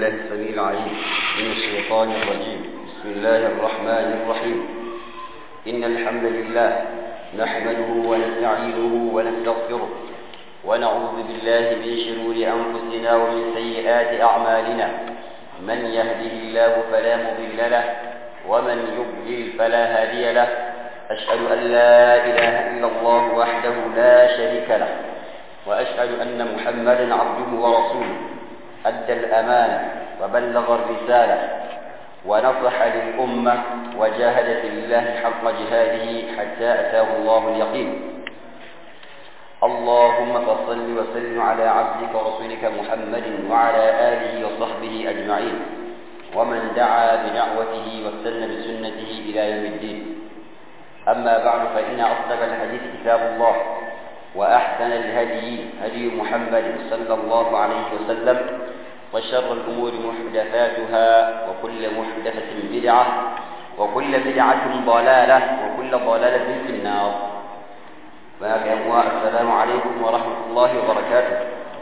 بالله السميع العليم من الشيطان الرجيم بسم الله الرحمن الرحيم إن الحمد لله نحمده ونستعينه ونستغفره ونعوذ بالله من شرور أنفسنا ومن سيئات أعمالنا من يهده الله فلا مضل له ومن يضلل فلا هادي له أشهد أن لا إله إلا الله وحده لا شريك له وأشهد أن محمدا عبده ورسوله أدى الأمانة وبلغ الرسالة ونصح للأمة وجاهد في الله حق جهاده حتى أتاه الله اليقين اللهم فصل وسلم على عبدك ورسولك محمد وعلى آله وصحبه أجمعين ومن دعا بدعوته واستنى بسنته إلى يوم الدين أما بعد فإن أصدق الحديث كتاب الله وأحسن الهدي هدي محمد صلى الله عليه وسلم وشر الأمور محدثاتها وكل محدثة بدعة وكل بدعة ضلالة وكل ضلالة في النار السلام عليكم ورحمة الله وبركاته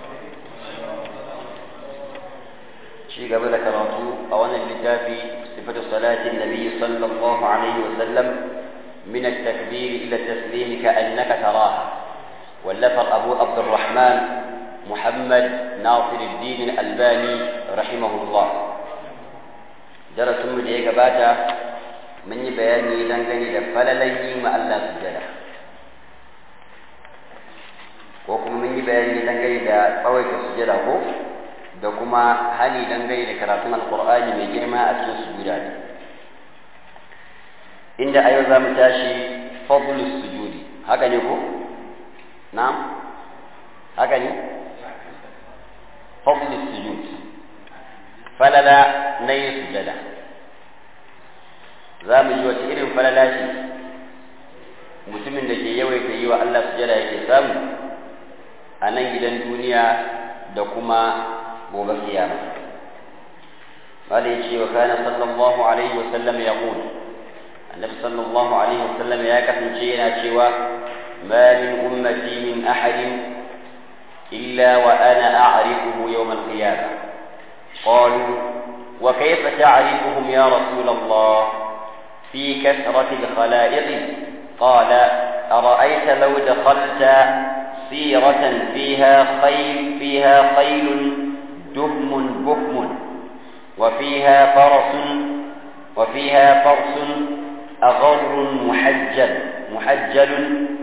شيء قبل كراتو أولا اللتافي صفة صلاة النبي صلى الله عليه وسلم من التكبير إلى التسليم كأنك تراها واللفظ أبو عبد الرحمن محمد ناصر الدين الألباني رحمه الله درس من جيجا باتا من بياني دنگني لفللي ما الله سجدا ko kuma mun yi bayani dangane da tsawaita sujada ko da kuma hali dangane da karatun alkur'ani mai girma a cikin sujuda inda a yau za mu tashi fadlus sujudi haka ne ko na'am haka ne fadlus sujud falala na yin sujada za mu ji wata irin falala ce mutumin da ke yawaita yi wa Allah sujada yake samu a nan gidan duniya da kuma gobe kiyama قال يجي وكان صلى الله عليه وسلم يقول النبي صلى الله عليه وسلم يا كفن شينا شوى ما من أمتي من أحد إلا وأنا أعرفه يوم القيامة قالوا وكيف تعرفهم يا رسول الله في كثرة الخلائق قال أرأيت لو دخلت سيرة فيها خيل فيها خيل دهم بكم وفيها فرس وفيها فرس أغر محجل محجل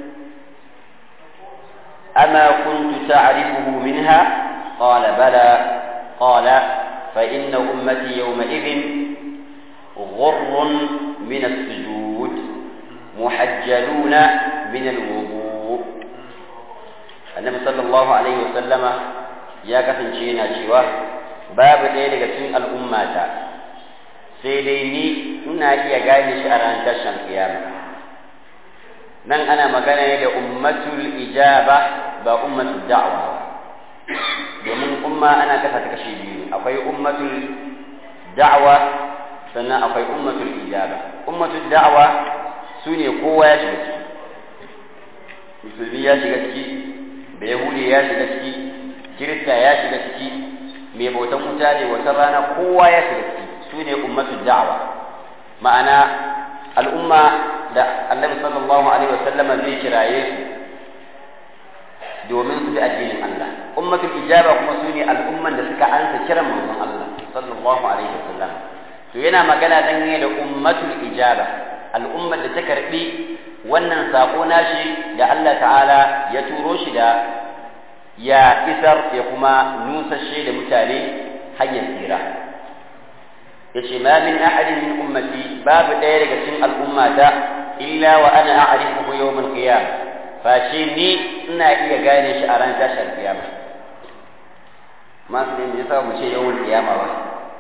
أما كنت تعرفه منها قال بلى قال فإن أمتي يومئذ غر من السجود محجلون من الوضوء النبي صلى الله عليه وسلم يا كفن شينا شوا باب ɗaya cikin al'ummata sai dai ni ina iya gane shi a ranar tashin kiyama nan ana magana ne da ummatul ijaba ba ummatul da'wa domin umma ana kasa ta kashe biyu akwai ummatul da'wa sannan akwai ummatul ijaba ummatul da'wa su ne kowa ya shiga ciki musulmi ya shiga ciki da yahudi ya shiga ciki kirista ya shiga ciki mai bautan wuta ne wata rana kowa ya shiga ciki su ne ummatul da'wa ma'ana al'umma da annabi sallallahu alaihi wasallama zai kiraye su domin su bi addinin Allah ummatul ijaba kuma su ne al'umman da suka ansa kiran manzon Allah sallallahu alaihi wasallam to yana magana dangane da ummatul ijaba al'ummar da ta karbi wannan sako nashi da Allah ta'ala ya turo shi da ya isar ya kuma nusashe da mutane hanyar tsira yace ma min ahadin min ummati babu ɗaya daga cikin al'ummata illa wa ana a'rifuhu yawm al-qiyam fa shi ni ina iya gane shi a ran tashar kiyama masu ne me yasa mu ce yawmul qiyama ba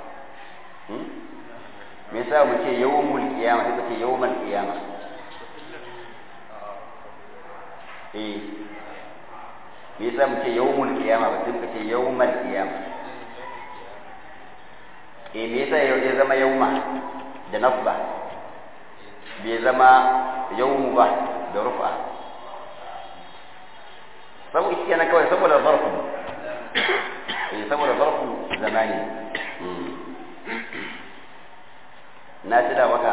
me yasa mu ce yawmul qiyama sai ce yawmul qiyama eh me yasa mu ce yawmul qiyama ba sai ce yawmal qiyama e me yasa ya zama yauma da nasba bai zama yaumu ba da rufa saboda shi kenan kawai saboda zarfu eh saboda zarfu zamani na tuna maka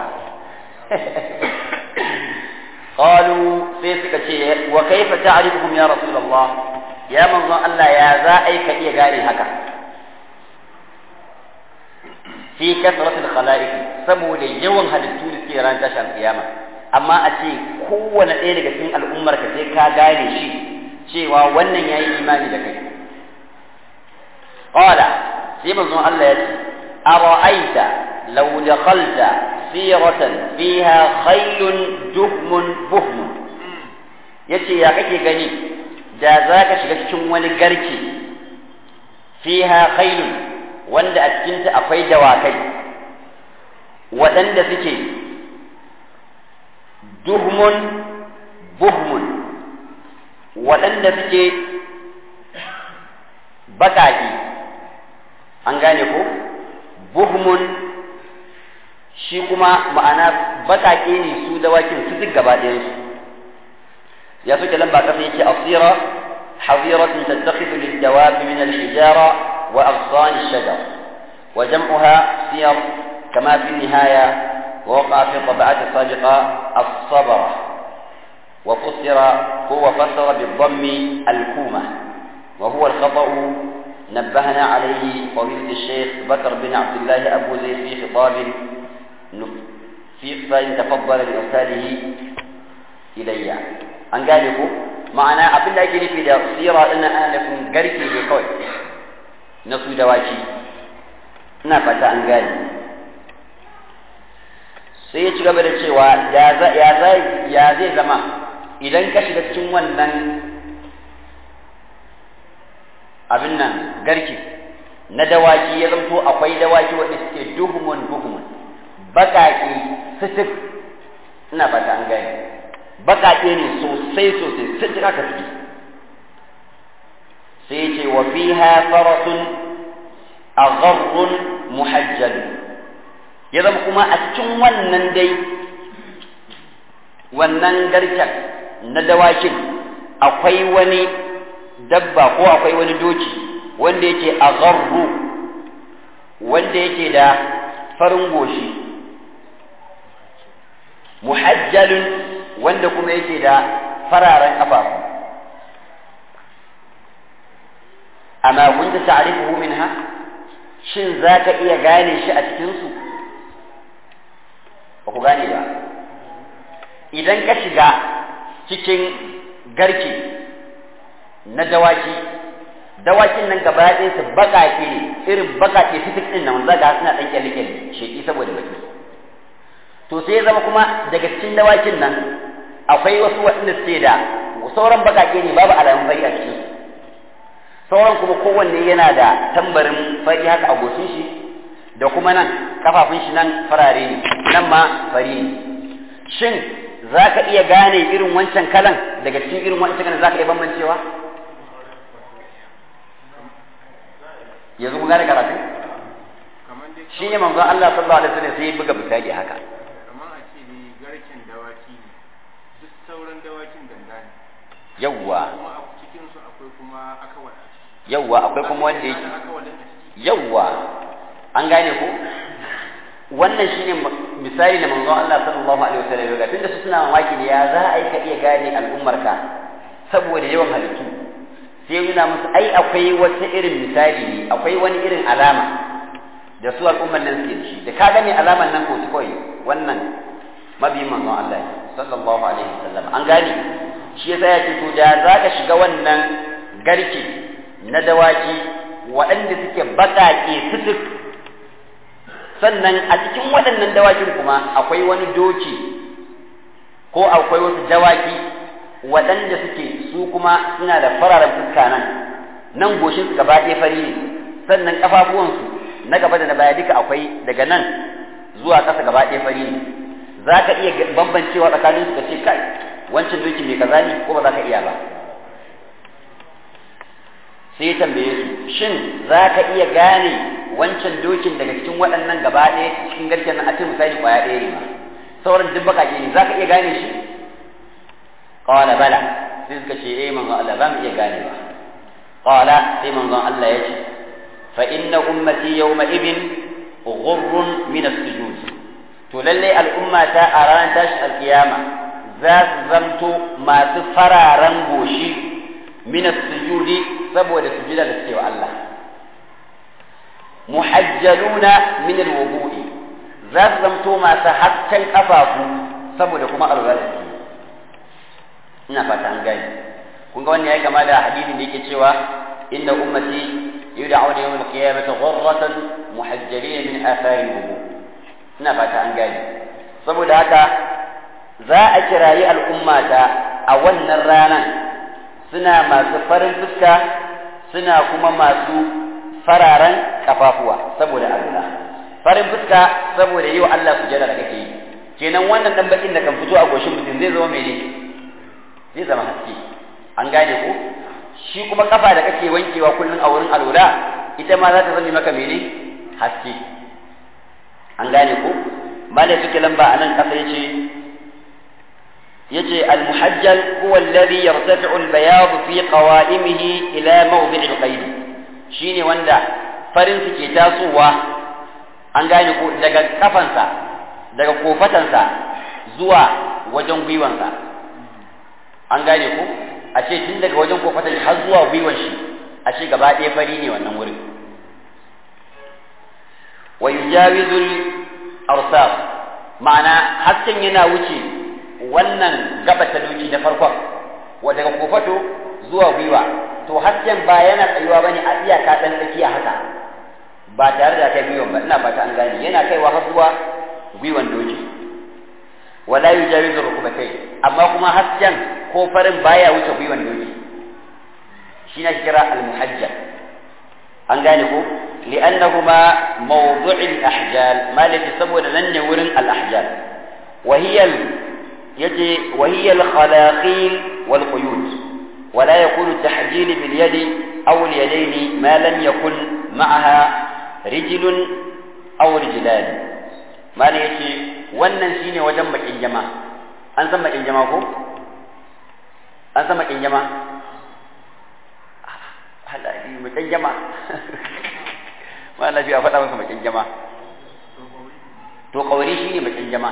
قالوا sai suka ce wa kaifa ta'rifuhum ya rasulullah ya manzon Allah ya za ai ka iya gane haka fi kasrat al-khalaiq saboda yawan halittu da suke ran tashar kiyama amma a ce kowane ɗaya daga cikin al'ummar ka sai ka gane shi cewa wannan yayi imani da kai qala sai manzon Allah ya ce ara'aita law dakhalta siratan fiha khaylun duhmun buhmun yace ya kake gani da za ka shiga cikin wani garke fiha khaylun wanda a cikinta akwai dawakai waɗanda suke duhmun buhmun waɗanda suke baƙaƙi an gane ko buhmun shi kuma ma'ana baƙaƙe ne su dawakin su duk gaba ɗayansu ya suke lamba ƙasa yake asira حظيرة تتخذ للدواب من الحجارة وأغصان الشجر وجمعها سير كما في النهاية ووقع في الطبعات السابقة الصبرة وفسر هو فسر بالضم الكومة وهو الخطأ نبهنا عليه فضيلة الشيخ بكر بن عبد الله أبو زيد في خطاب في فإن تفضل لإرساله إلي أن قال لكم ma'ana abin da ake nufi da sira ɗin ana nufin garke ne kawai na su dawaki ina fata an gane sai ya ci gaba da cewa ya zai zama idan ka shiga cikin wannan abin nan garke na dawaki ya zamto akwai dawaki wanda suke duhumun duhumun baƙaƙe sitif ina fata an gane baƙaƙe ne sosai sosai sun jira ka fi sai ce wa fiha farasun agharrun muhajjal ya zama kuma a cikin wannan dai wannan garken na dawakin akwai wani dabba ko akwai wani doki wanda yake agharru wanda yake da farin goshi muhajjalun wanda kuma yake da fararen ƙafafu amma kunta ta'rifuhu minha shin zaka iya gane shi a cikin su ba ku gane ba idan ka shiga cikin garke na dawaki dawakin nan gaba ɗaya su baƙaƙe ne irin baƙaƙe fitik ɗin nan zaka suna ɗan kyalle-kyalle sheƙi saboda baki to sai zama kuma daga cikin dawakin nan akwai wasu waɗanda suke da sauran bakake ne babu alamun fari a cikin su sauran kuma kowanne yana da tambarin fari haka a goshin shi da kuma nan kafafun shi nan farare ne nan ma fari ne shin za ka iya gane irin wancan kalan daga cikin irin wancan kalan za ka iya bambancewa yanzu ku gane karatu shi ne manzon Allah sallallahu alaihi wasallam sai ya buga misali haka yawwa yawwa akwai kuma wanda yake yawwa an gane ko wannan shine misali da manzon Allah sallallahu alaihi wasallam ga tunda su suna mamaki ne ya za a yi ka iya gane al'ummarka saboda yawan halittu sai nuna musu ai akwai wata irin misali ne akwai wani irin alama da su al'ummar nan suke da shi da ka gane alaman nan ko kawai wannan mabiyin manzon Allah sallallahu alaihi wasallam an gane shi yasa ya ce to da za ka shiga wannan garke na dawaki waɗanda suke baƙaƙe fitik sannan a cikin waɗannan dawakin kuma akwai wani doki ko akwai wasu dawaki waɗanda suke su kuma suna da fararen fuska nan nan goshin su gaba ɗaya fari ne sannan ƙafafuwansu na gaba da na baya duka akwai daga nan zuwa ƙasa gaba ɗaya fari ne za ka iya bambancewa tsakanin su ka ce kai wancan doki mai kaza ne ko ba za ka iya ba sai ya tambaye su shin za ka iya gane wancan dokin daga cikin waɗannan gaba ɗaya cikin garken nan a ce misali ƙwaya ɗaya ne ma sauran duk baƙaƙe ne za ka iya gane shi qala bala sai suka ce eh manzon Allah ba mu iya gane ba qala sai manzon Allah ya ce fa inna ummati yawma idin ghurrun min as-sujud to lalle al'umma ta a ranar tashin alkiyama za su zamto masu fararen goshi min as-sujudi saboda sujuda da suke wa Allah muhajjaluna min al-wudu'i za su zamto masu hakkan kafafu saboda kuma alwala da suke ina fata an gani kun ga wannan ya kama da hadisin da yake cewa inna ummati yud'auna yawm al-qiyamati ghurratan muhajjalina min athari al-wudu ina fata an gani saboda haka za a kirayi al'ummata a wannan ranar suna masu farin fuska suna kuma masu fararen kafafuwa saboda Allah farin fuska saboda yi wa Allah sujada da kake yi kenan wannan dan bakin da kan fito a goshin mutum zai zama mene zai zama haske an gane ko shi kuma kafa da kake wankewa kullun a wurin alwala ita ma za ta zama maka mene haske an gane ko malai suke lamba anan kasa yace yace al-muhajjal huwa alladhi yartafi'u al-bayad fi qawa'imihi ila mawdi' al-qayd shine wanda farin su ke tasowa an gane ko daga kafansa daga kofatansa zuwa wajen gwiwansa an gane ko a ce tun daga wajen kofatan har zuwa gwiwan shi a ce gaba ɗaya fari ne wannan wurin wa yujawizul arsaf ma'ana hasken yana wuce wannan gaba ta doki na farkon wa daga kofato zuwa gwiwa to hasken ba yana tsayuwa bane a iyaka dan tsakiya haka ba tare da kai gwiwan ba ina fata an gane yana kaiwa har zuwa gwiwan doki wala yujawizu rukubatai amma kuma hasken ko farin baya wuce gwiwan doki shi na kira al-muhajjal an gane ko li'annahuma mawdu'il ahjal malaki saboda nan ne wurin al-ahjal wa hiya yace wa hiya al-khalaqil wal quyud ولا يكون التحجيل باليد أو اليدين ما لم يكن معها رجل أو رجلان ما يتي wannan shine wajen bakin jama an san bakin jama ko an san bakin jama halali bakin jama ma lafiya faɗa masa bakin jama to kauri shine bakin jama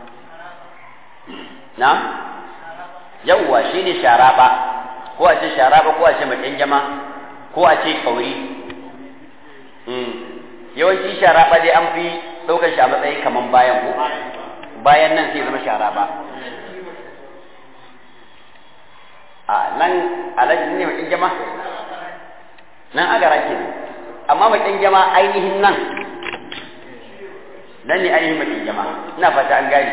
na yawwa shine sharaba ko a ce sharaba ko a ce bakin jama ko a ce kauri yawanci sharaba dai an fi ɗaukar shi a matsayin kaman bayan ko bayan nan sai zama sharaba a nan alaji ne bakin jama nan agara ke amma bakin jama ainihin nan nan ne ainihin bakin jama ina fata an gani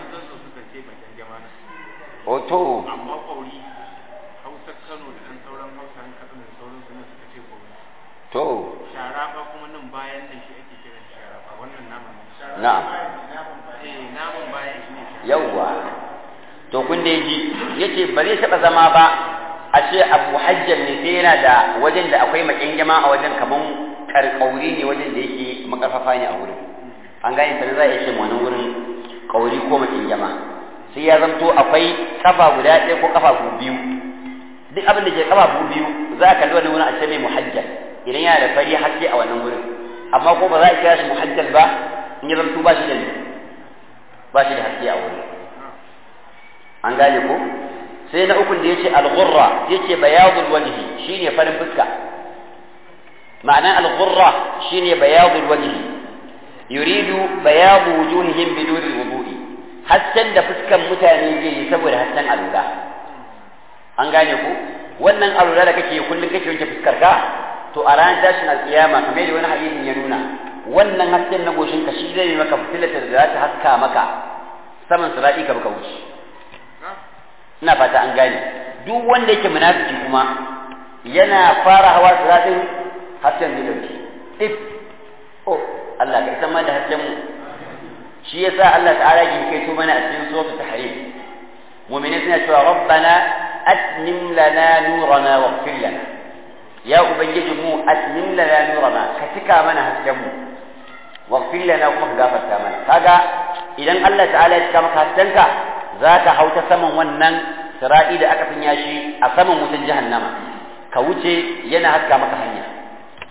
Oto. amma kwauri hausa kano da ɗan sauran hausa an kaɗa da sauran suna suka ce kwauri To. sharafa kuma nan bayan nan shi ake kiran sharafa wannan naman Na'am. eh naman bayan shi ne sharafa Yawwa. To kun da ji yace ba zai taɓa zama ba a ce abu hajjar ne sai yana da wajen da akwai makyangama a wajen kaman karkauri ne wajen da yake makarfafa ne a wurin. An gane sanin za a iya ce wannan wurin kauri ko makyangama. Sai ya zamto akwai kafa guda ɗaya ko kafa biyu. Duk abin da ke kafa biyu za a kalli wani wurin a ce mai muhajjar. Idan yana da fari haske a wannan wurin. Amma ko ba za a kira shi muhajjar ba in ya zamto ba shi da ba shi da haske a wurin. an gane ko sai na ukun da yace al-ghurra yace bayadul wajhi shine farin fuska ma'ana al-ghurra shine bayadul wajhi yuridu bayadu wujuhihim bidun al-wudu'i hasken da fuskan mutane zai yi saboda hasken alula an gane ko wannan alula da kake kullun kake wanke fuskar ka to a ranar tashin alkiyama kamar da wani hadisin ya nuna wannan hasken na goshin ka shi zai yi maka fitilatar da za ta haska maka saman sirati ka baka wuce ina fata an gane duk wanda yake munafiki kuma yana fara hawa siratin hasken zai dauke if oh Allah ka san da hasken mu shi yasa Allah ta'ala ke kai to mana a cikin suratul tahrim mu'minin suna cewa rabbana atmim lana nurana waghfir lana ya ubangiji mu atmim lana nurana ka cika mana hasken mu waghfir lana kuma ka gafarta mana kaga idan Allah ta'ala ya cika maka haskenka za ka hau ta saman wannan sira'i da aka sanya shi a saman wutan jahannama ka wuce yana haska maka hanya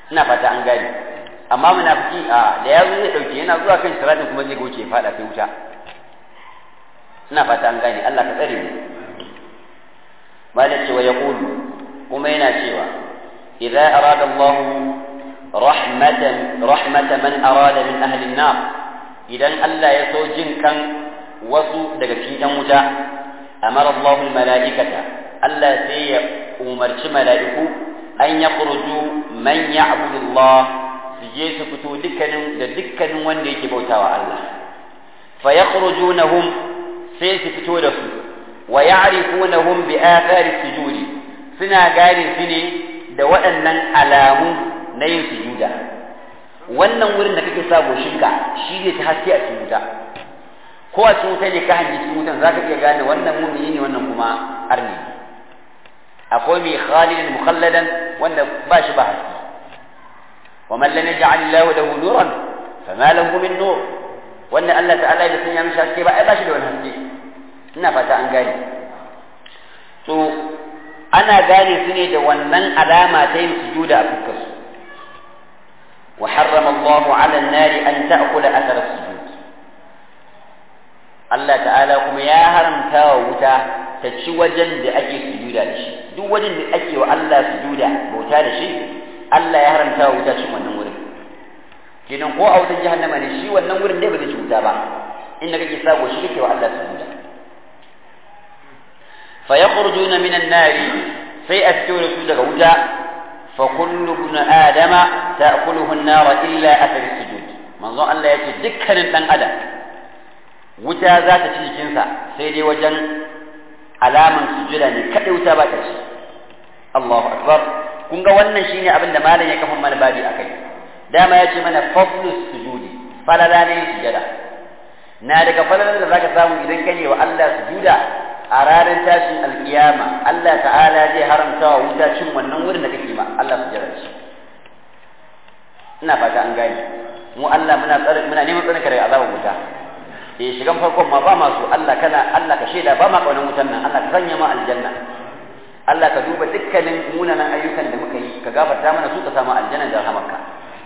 ina fata an gane amma munafiki a da ya zo zai dauke yana zuwa kan siratin kuma zai goce ya fada sai wuta ina fata an gane Allah ka tsare mu malaka wa yaqulu kuma yana cewa idza arada Allah rahmatan rahmatan man arada min ahli an-nar idan Allah ya so jin kan wasu daga cikin yan wuta amara Allah al-mala'ikata Allah sai ya umarci mala'iku an yakhruju man ya'budu Allah su je su fito dukkanin da dukkanin wanda yake bautawa Allah fa yakhrujunahum sai su fito da su wa ya'rifunahum bi athari sujudi suna gane su ne da waɗannan alamu na yin sujuda wannan wurin da kake sa goshinka shi ne ta haske a cikin wuta ko a cikin wuta ne ka hangi cikin wutan zaka iya gane wannan mumini ne wannan kuma arni akwai mai khalidin mukhalladan wanda ba shi ba haske ومن لم يجعل الله له نورا فما له من نور وان الله تعالى ya sanya mishi haske ba ai ba shi da wani haske ina fata an gane to ana gane su ne da wannan alama ta yin sujuda a fuskar su wa harrama Allah 'ala an-nar an ta'kula athar as-sujud Allah ta'ala kuma ya haramta wa wuta ta ci wajen da ake sujuda da shi duk wajen da ake wa Allah sujuda bauta da shi Allah ya haramta wa wuta cin wannan wurin kenan ko a wutar jahannama ne shi wannan wurin dai ba zai ci wuta ba inda kake sabo shi kake wa Allah sujuda fa yakhrujuna minan nari sai a fito da su daga wuta fa kullu ibn adama ta'kuluhu an-nar illa athar sujud manzo Allah ya ce dukkanin dan adam wuta za ta ci jikinsa sai dai wajen alaman sujuda ne kadai wuta ba ta ci Allahu akbar kun ga wannan shine abin da malam ya kafa mana babi akai dama ya ce mana fadlus sujudi falala ne sujada na daga falalan da zaka samu idan kane wa Allah sujuda a ranar tashin alkiyama Allah ta'ala zai haramta wa wuta cin wannan wurin da kake ma Allah sujada shi ina fata an gane mu Allah muna tsare muna neman tsarin ka daga azabar wuta eh shigan farkon ma ba masu Allah kana Allah ka shaida ba ma kaunan wutan nan Allah ka sanya ma aljanna Allah ka duba dukkanin munanan ayyukan da muka yi ka gafarta mana su ka samu aljanna da rahamarka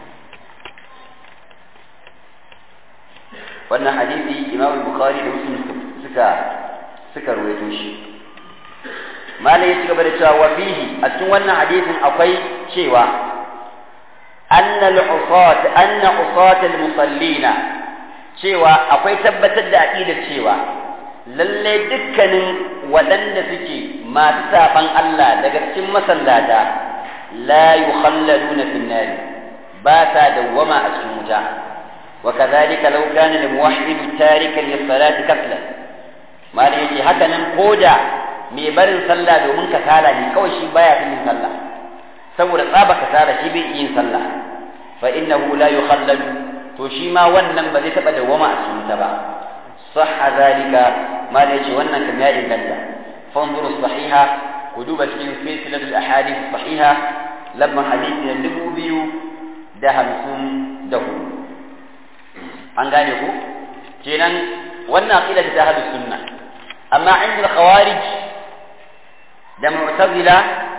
wannan hadisi Imam Bukhari da Muslim suka suka ruwaito shi malai ya ci gaba da cewa wa fihi a cikin wannan hadisin akwai cewa anna al-usat anna usat al-musallina cewa akwai tabbatar da aqidar cewa lalle dukkanin waɗanda suke masu saban Allah daga cikin masallata la yukhalladuna fin nar ba ta dawwama a cikin wuta wa kadhalika law kana lil muwahhid tarikan lis salati kasla mali yake haka nan koda mai barin sallah domin kasala ne kawai shi baya yin sallah saboda tsaba kasala shi bai yin sallah fa innahu la yukhalladu to shi ma wannan ba zai taba dawwama a cikin wuta ba صح ذلك ما ليش وانا كم يا إنجلتا فانظروا الصحيحة كدوبة في سلسلة الأحاديث الصحيحة لما حديث يندبوا بيو دهم سم دهو an gane ku kenan wannan aqida ta ahlus sunna amma inda khawarij da mu'tazila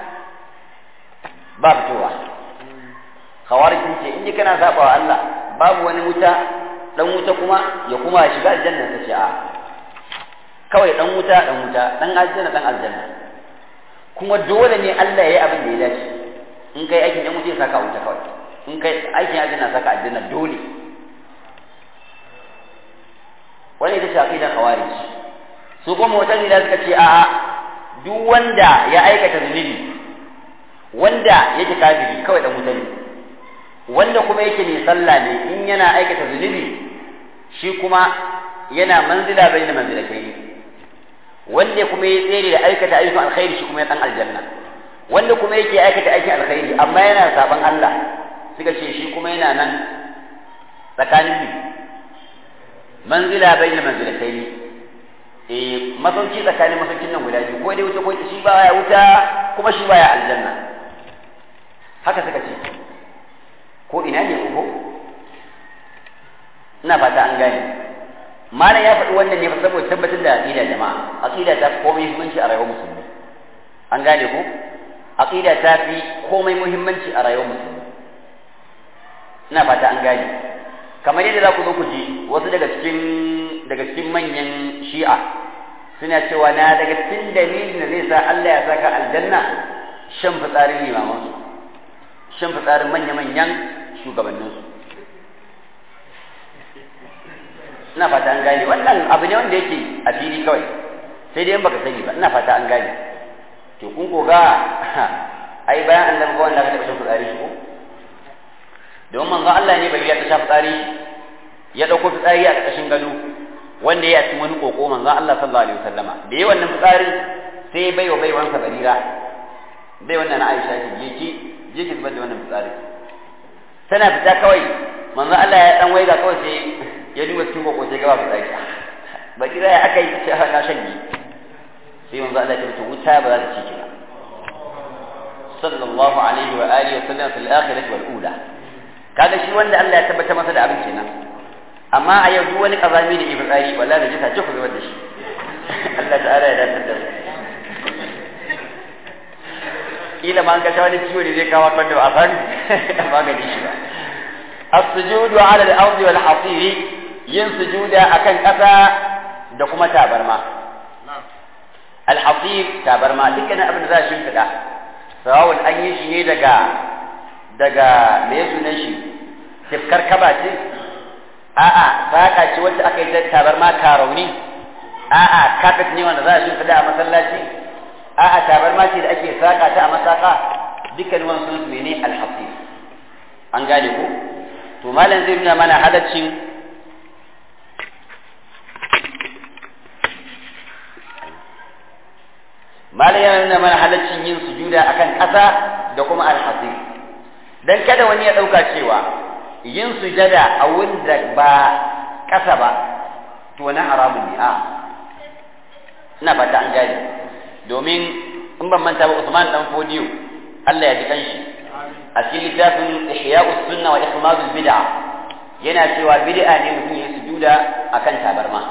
ba fitowa khawarij sun ce in kana saba wa Allah babu wani wuta dan wuta kuma ya kuma shiga aljanna ta ce a kawai dan wuta dan wuta dan aljanna dan aljanna kuma dole ne Allah ya yi abin da ya dace in kai aikin dan wuta ya saka wuta kawai in kai aikin aljanna saka aljanna dole wani ita ce aqidar khawarij su kuma mu'tazila suka ce a'a duk wanda ya aikata zunubi wanda yake kafiri kawai dan wuta ne wanda kuma yake mai sallah ne in yana aikata zunubi shi kuma yana manzila bai da manzila kai wanda kuma ya tsere da aikata ayyukan alkhairi shi kuma ya dan aljanna wanda kuma yake aikata aikin alkhairi amma yana saban Allah suka ce shi kuma yana nan tsakanin bi manzila bai da manzila kai eh masauki tsakanin masaukin nan guda biyu ko dai wuta ko shi baya wuta kuma shi baya aljanna haka suka ce ko ina ne uku ina fata an gane malam ya faɗi wannan ne fa saboda tabbatar da aqida jama'a aqida ta fi komai muhimmanci a rayuwar musulmi an gane ko aqida ta fi komai muhimmanci a rayuwar musulmi ina fata an gane kamar yadda za ku zo ku ji wasu daga cikin daga cikin manyan shi'a suna cewa na daga cikin dalilin da zai sa Allah ya saka aljanna shan fitsarin limamansu shan fitsarin manya-manyan shugabanninsu ina fata an gane wannan abu ne wanda yake a fili kawai sai dai in baka sani ba ina fata an gane to kun ko ga ai bayan annabi ko wanda aka taɓa shan fitsari shi ko don manzo Allah ne bai ya ta sha fitsari ya dauko fitsari a ƙarƙashin gado wanda ya ci wani koko manzo Allah sallallahu alaihi wasallama da yayi wannan fitsarin sai bai wa bai wansa barira bai wannan na Aisha ki je ki je ki zubar da wannan fitsarin tana fita kawai manzo Allah ya dan waiga kawai sai ya duba cikin koko sai gaba fitsari barira ya aka yi ce na shanye sai manzo Allah ya ce wuta ba za ta ci ki ba sallallahu alaihi wa alihi wa sallam fil akhirati wal ula kaga shi wanda Allah ya tabbata masa da abin kenan amma a yau duk wani kazami da ibn tsari wallahi da jita ce ku zubar da shi Allah ta'ala ya dace da kila ma an ga wani ciwo ne zai kawo kan da ba a san magani shi ba as-sujudu 'ala al-ardi wal hasiri yin sujuda akan kasa da kuma tabarma al-hasir tabarma dukkanin abin da za shi fida sawawun an yi shi ne daga daga me ya sunan shi tifkar kaba ce a'a saka ce wacce aka yi ta tabarma karauni a'a kafet ne wanda za a shimfiɗa a masallaci a'a tabarma ce da ake saka ta a masaka dukkan wani sun mene alhasir an gane ko to malam zai nuna mana halaccin malam yana nuna mana halaccin yin sujuda akan ƙasa da kuma alhasir dan kada wani ya ɗauka cewa yin sujada a wanda ba ƙasa ba to na haramun ne a ina fata an gane domin in ban manta ba Usman dan Fodiyo Allah ya ji kanshi a cikin littafin Ihya'us Sunna wa Ihmadul Bid'a yana cewa bid'a ne mutum ya sujuda akan tabarma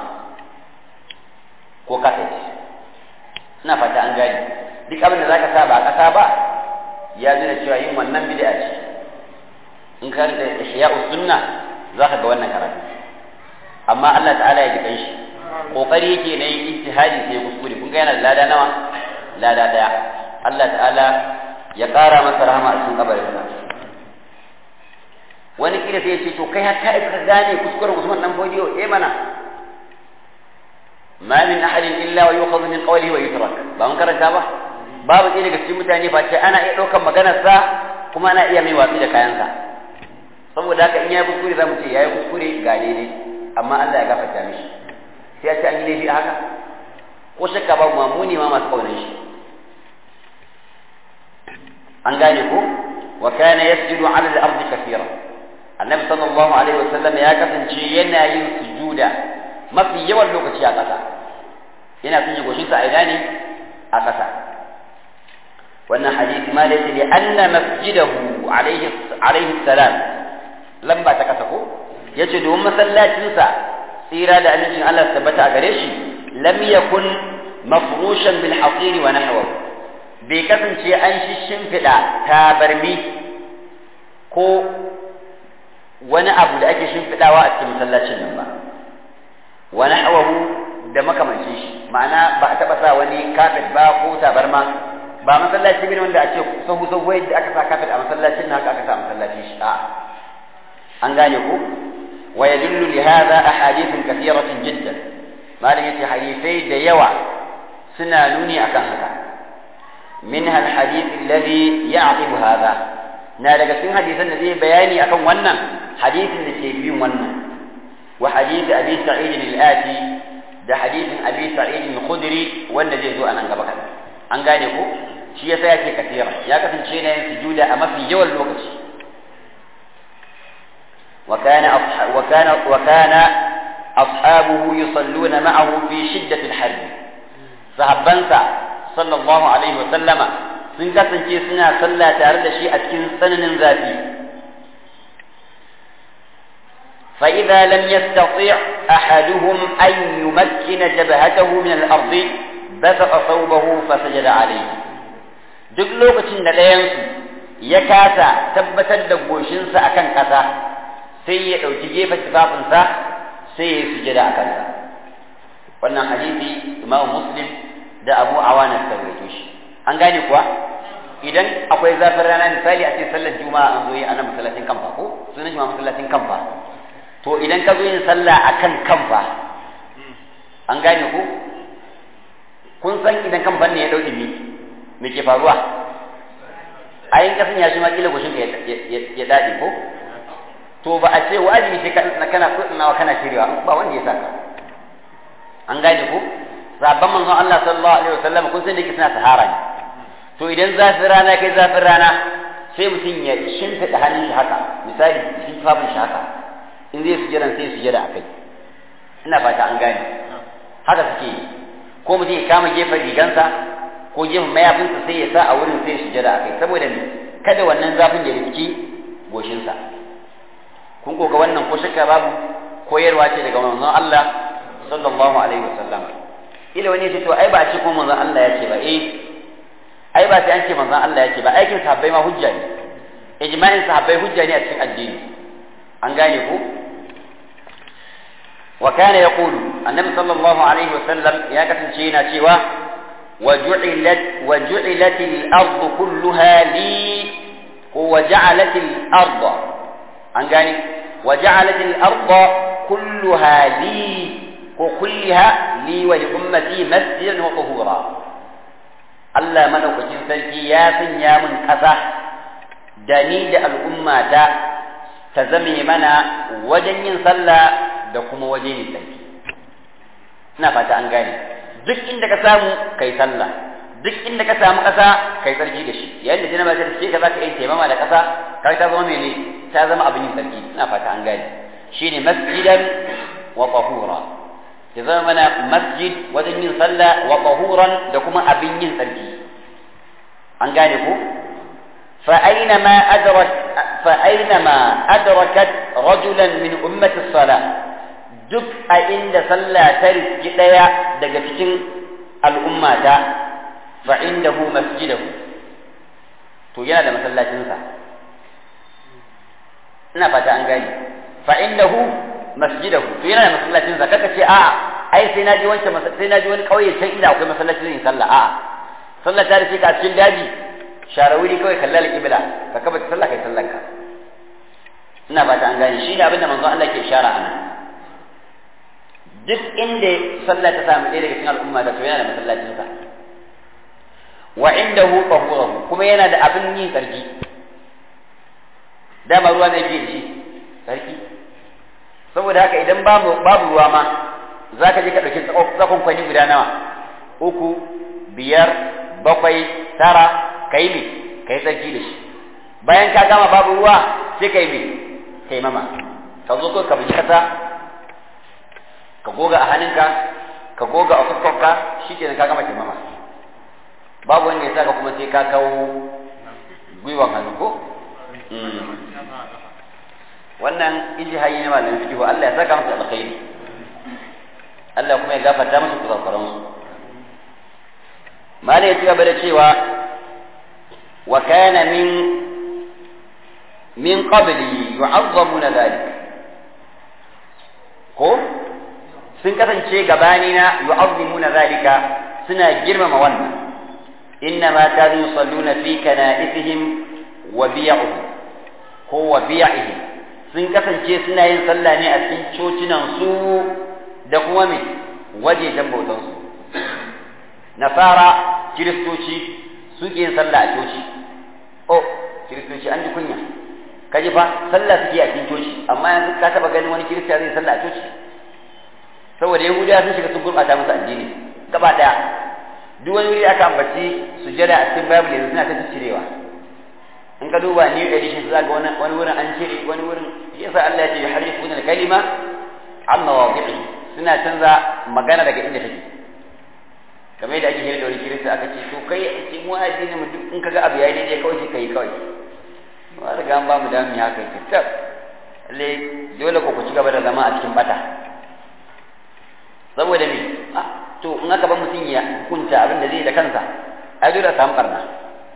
ko kafet ina fata an gane duk abin da zaka sa ba ƙasa ba ya nuna cewa yin wannan bid'a ce in ka da ihya'us sunna zaka ga wannan karatu amma Allah ta'ala ya ji kanshi kokari yake na yin ijtihadi sai ya kuskure kun ga yana da lada nawa lada daya Allah ta'ala ya ƙara masa rahama a cikin kabarin sa wani kila sai ya ce to kai har ka ka gane kuskuren Usman dan Fodiyo eh mana ma min ahadin illa wa yu'khadhu min qawlihi wa yutrak ba mun karanta ba babu ɗaya daga cikin mutane ba ce ana iya ɗaukar maganarsa kuma ana iya mai watsi da kayansa saboda haka in ya yi kuskure za mu ce ya yi kuskure ga daidai amma Allah ya gafarta mishi sai ya ce an yi laifi a haka ko shakka babu ma mu ne ma masu ƙaunar shi an gane ko wa kana yasjudu ala al-ardi kathira annabi sallallahu alaihi wa sallam ya kasance yana yin sujuda mafi yawan lokaci a ƙasa yana sanya goshinsa a ina ne a ƙasa wannan hadisi ma laysa li anna masjidahu alayhi alayhi salam lamba ta kasa ko yace domin masallacin sa tsira da amincin Allah tabbata a gare shi lam yakun mafrushan bil hasir wa nahwahu bai kasance an shimfiɗa tabarmi ko wani abu da ake shimfiɗawa a cikin masallacin nan ba wa nahwahu da makamancin shi ma'ana ba a taɓa sa wani kafet ba ko tabarma ba masallaci bane wanda a ce sahu sahu yadda aka sa kafet a masallacin nan haka aka sa masallacin shi a'a an gane ko wa yadullu li hadha ahadithun kathiratin jiddan malam yace hadisai da yawa suna nuni akan haka minha alhadith alladhi ya'qibu hadha na daga cikin hadisan da zai bayani akan wannan hadisin da ke bin wannan wa hadith abi sa'id al-ati da hadithin abi sa'id al-khudri wanda zai zo a nan gaba kadan an gane ko shi yasa yake kafira ya kasance ne yin sujuda a mafi yawan lokaci وكان وكان وكان أصحابه يصلون معه في شدة الحرب صحابنسا صلى الله عليه وسلم sun kasance suna sallah tare da shi a cikin tsananin zafi فإذا لم يستطيع أحدهم أن يمكن جبهته من الأرض بسط ثوبه فسجد عليه duk lokacin da ɗayansu ya kasa tabbatar da goshinsa akan ƙasa sai ya ɗauki gefen tufafinsa sai ya yi sujada a kansa wannan hadisi imamu muslim da abu awana ta rawaito shi an gane kuwa idan akwai zafin rana misali a ce sallar juma'a an zo yi a nan masallacin kamfa ko sunan shi ma masallacin kamfa to idan ka zo yin sallah akan kamfa an gane ku kun san idan kamfan ne ya ɗau ɗumi me ke faruwa a yin kasan ya shi ma kila gushin ka ya daɗe ko to ba a ce wajibi sai ka kana kuɗinawa kana shirewa ba wanda ya saka an gane ku sabon manzon Allah sallallahu alaihi wasallam kun san da yake suna sahara ne to idan zafin rana kai zafin rana sai mutum ya shimfiɗa hannun shi haka misali shi fafin shi haka in zai sujada sai sujada akai ina fata an gane haka suke yi ko mutum ya kama gefen rigansa ko gefen mayafinsa sai ya sa a wurin sai sujada akai saboda me kada wannan zafin ya rifki goshinsa kun ko ga wannan ko shakka babu koyarwa ce daga manzon Allah sallallahu alaihi wasallam ila wani ya ce to ai ba a ce ko manzon Allah ya ce ba eh ai ba sai an ce manzon Allah ya ce ba aikin sahabbai ma hujja ne ijma'in sahabbai hujja ne a cikin addini an gane ko wa kana yaqulu annabi sallallahu alaihi wasallam ya kasance yana cewa وجعلت وجعلت الأرض كلها لي وجعلت الأرض أنقاني وجعلت الأرض كلها لي وكلها لي ولأمتي مسجدا وطهورا Allah madaukakin sarki ya sanya min ƙasa da ni da al'ummata ta zame mana wajen yin sallah da kuma wajen yin sarki. Ina fata an gane. Duk inda ka samu kai sallah, duk inda ka samu ƙasa kai sarki da shi. Yayin da janaba ta ce ka za ka yi taimama da ƙasa, kai ta zama mene ta zama abin yin sarki. Ina fata an gane. Shine masjidan wa tahura. ya zama mana masjid wajen yin sallah wa tahuran da kuma abin yin tsarki an gane ku fa aina ma adrak fa aina ma adrakat rajulan min ummati salah duk a inda sallah ta riski daya daga cikin al'ummata fa indahu masjidahu to yana da masallacinsa ina fata an gane fa indahu masjidahu to yana da masallacin sa kaka ce a'a ai sai naji wancan sai naji wani kauye can inda akwai masallacin yin sallah a'a sallah ta rufe ka a cikin daji share wuri kawai kalla al-qibla ka kaba sallah kai sallan ka ina ba ta an gane shi ne abinda manzo Allah ke ishara anan duk inda sallah ta samu ɗaya daga cikin al'umma da to yana da masallacin sa wa indahu tahurahu kuma yana da abin yin tsarki dama ruwa ne ke da shi sarki saboda haka idan babu babu ruwa ma za ka je ka ɗauki tsakon kwani guda nawa uku biyar bakwai tara ka yi me ka yi tsarki da shi bayan ka gama babu ruwa sai ka yi me ka yi mama ka zo ka bi kasa ka goga a hannunka ka goga a fuskarka shi kenan ka gama mama babu wanda ya saka kuma sai ka kawo gwiwan hannu ko wannan ijihai ne malamin fiqh Allah ya saka musu alkhairi Allah kuma ya gafarta musu kurakuran su mala ya gaba da cewa wa kana min min qabli yu'azzamuna dhalik ko sun kasance gabani na yu'azzimuna dhalika suna girmama wannan إنما كانوا يصلون في كنائسهم وبيعهم هو بيعهم sun kasance suna yin sallah ne a cikin cocinan su da kuma me wajejen bautansu nasara kiristoci suke yin sallah a coci oh kiristoci an ji kunya kaji fa sallah suke a cikin coci amma yanzu ka taba ganin wani kirista zai sallah a coci saboda yahudawa sun shiga sun gurɓata musu addini gaba daya duk wani wuri aka ambaci sujada a cikin bible yanzu suna ta cirewa in ka duba new edition za ga wani wurin an cire wani wurin yasa Allah ya ce yuharrifuna al-kalima an mawadi'i suna canza magana daga inda take kamar yadda ake shirya da wani kirista aka ce to kai a ce mu addini mu duk in kaga abu yayi daidai kawai sai kai kawai ba riga an ba mu dami haka ki tab le dole ko ku ci gaba da zama a cikin bata saboda me to in aka ba mutum ya hukunta abin da zai da kansa ai dole a samu barna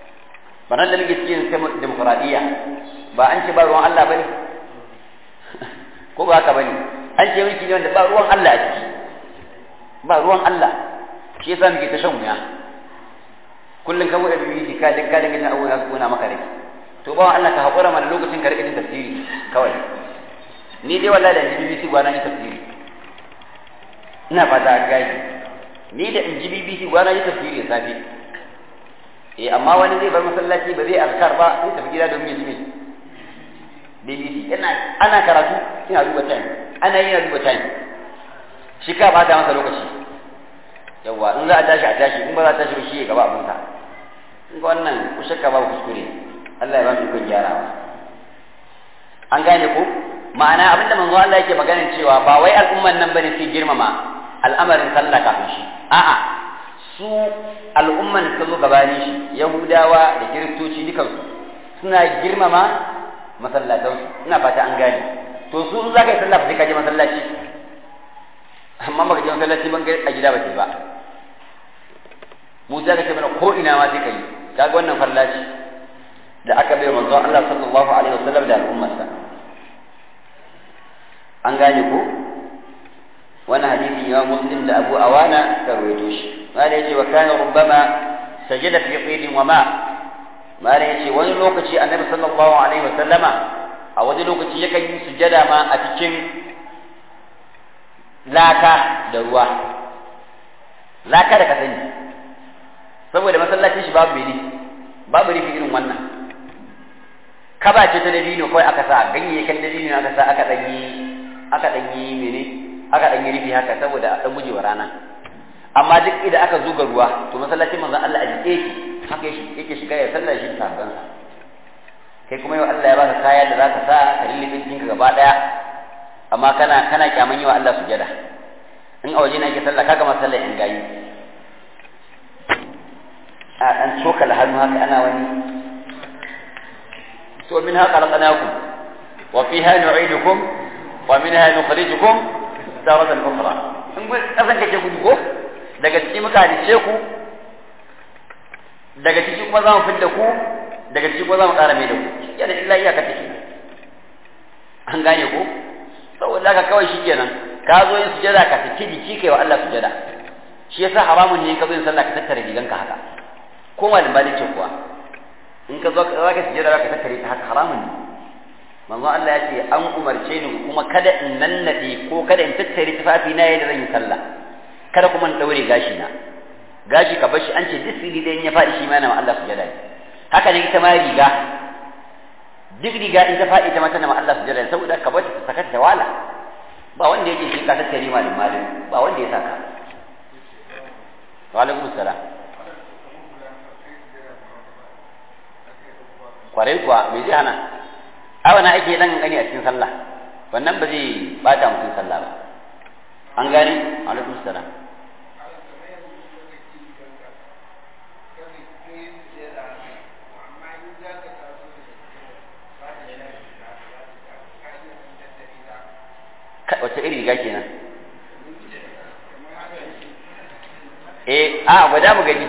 barnar da muke cikin demokradiyya ba an ce ba ruwan Allah bane ko ba haka bane an ce mulki ne wanda ba ruwan Allah a ciki ba ruwan Allah shi yasa muke ta shan wuya kullum ka bude bibi ka din ka dinga jin abubuwa su kuna maka rai to ba Allah ka hakura mana lokacin ka rika jin tafsiri kawai ni dai wallahi da in ji BBC gwana ni tafsiri ina fata an gaji ni da in ji BBC gwana ni tafsiri da safe eh amma wani zai bar masallaci ba zai azkar ba sai tafi gida domin ya ji me BBC ina ana karatu ina duba time ana yi na duba time shi ka bata masa lokaci yawa in za a tashi a tashi in ba za a tashi ba shi ya gaba abinsa in ga wannan ku shakka ba kuskure Allah ya ba su kun gyarawa an gane ko ma'ana abinda manzo Allah yake maganin cewa ba wai al'umman nan bane sai girmama al'amarin sallah kafin shi a'a su al'umman da zo gabanin shi yahudawa da kiristoci dukansu suna girmama masallatansu ina fata an gane to su in za ka yi sallah ba sai ka je masallaci amma baka je masallaci ban a gida ba sai ba mu za ka ce mana ko ina ma sai ka yi kaga wannan fallaci da aka bai manzon Allah sallallahu alaihi wasallam da al'ummarsa an gane ko wani hadisi ya muslim da abu awana ka rawaito shi mala yace wa kana rubbama sajada fi qidin wa ma mala yace wani lokaci annabi sallallahu alaihi wasallama a wani lokaci yakan yi sujada ma a cikin laka da ruwa laka da ka sani saboda masallacin shi babu bene babu rufi irin wannan kaba ce ta dabino kawai aka sa ganyayyakan dabino aka sa aka danyi aka danyi mene aka danyi rufi haka saboda a dan gujewa rana amma duk idan aka zuga ruwa to masallacin manzon Allah a jike shi haka shi yake shiga ya sallar shi da sahabbansa kai kuma yau Allah ya baka kaya da zaka sa ka lullube jikinka gaba daya amma kana kana kyaman yi wa Allah sujada in a waje na ke sallah kaga masallar in gayi a dan cokal hannu haka ana wani to min haka khalaqnakum wa fiha nu'idukum wa minha nukhrijukum taratan ukhra in kun kasan kake gudu ko daga cikin muka halice ku daga cikin kuma za mu fidda ku daga cikin kuma za mu ƙara mai da ku yana illa iyaka take an gane ko saboda haka kawai shi kenan ka zo yin sujada ka saki jiki kai wa Allah sujada shi yasa haramun ne in ka zo yin sallah ka tattara riganka haka ko malin balin ce kuwa in ka zo za ka sujada ka tattare ta haka haramun ne manzo Allah ya ce an umarce ni kuma kada in nannade ko kada in tattare tufafi na yadda zan yi sallah kada kuma in daure gashi na gashi ka bashi an ce duk sirri da in ya faɗi shi ma na Allah sujada ne haka ne ita ma riga duk riga in ta faɗi ta mata na Allah sujada saboda ka bar ta sakar ta wala ba wanda yake shi ka tattare malin malin ba wanda ya saka wa alaikum salam kwarai kuwa me zai hana ai wannan ake dan gani a cikin sallah wannan ba zai bata mutum sallah ba an gane alaikum salam wace iri riga kenan eh a gwada mu gani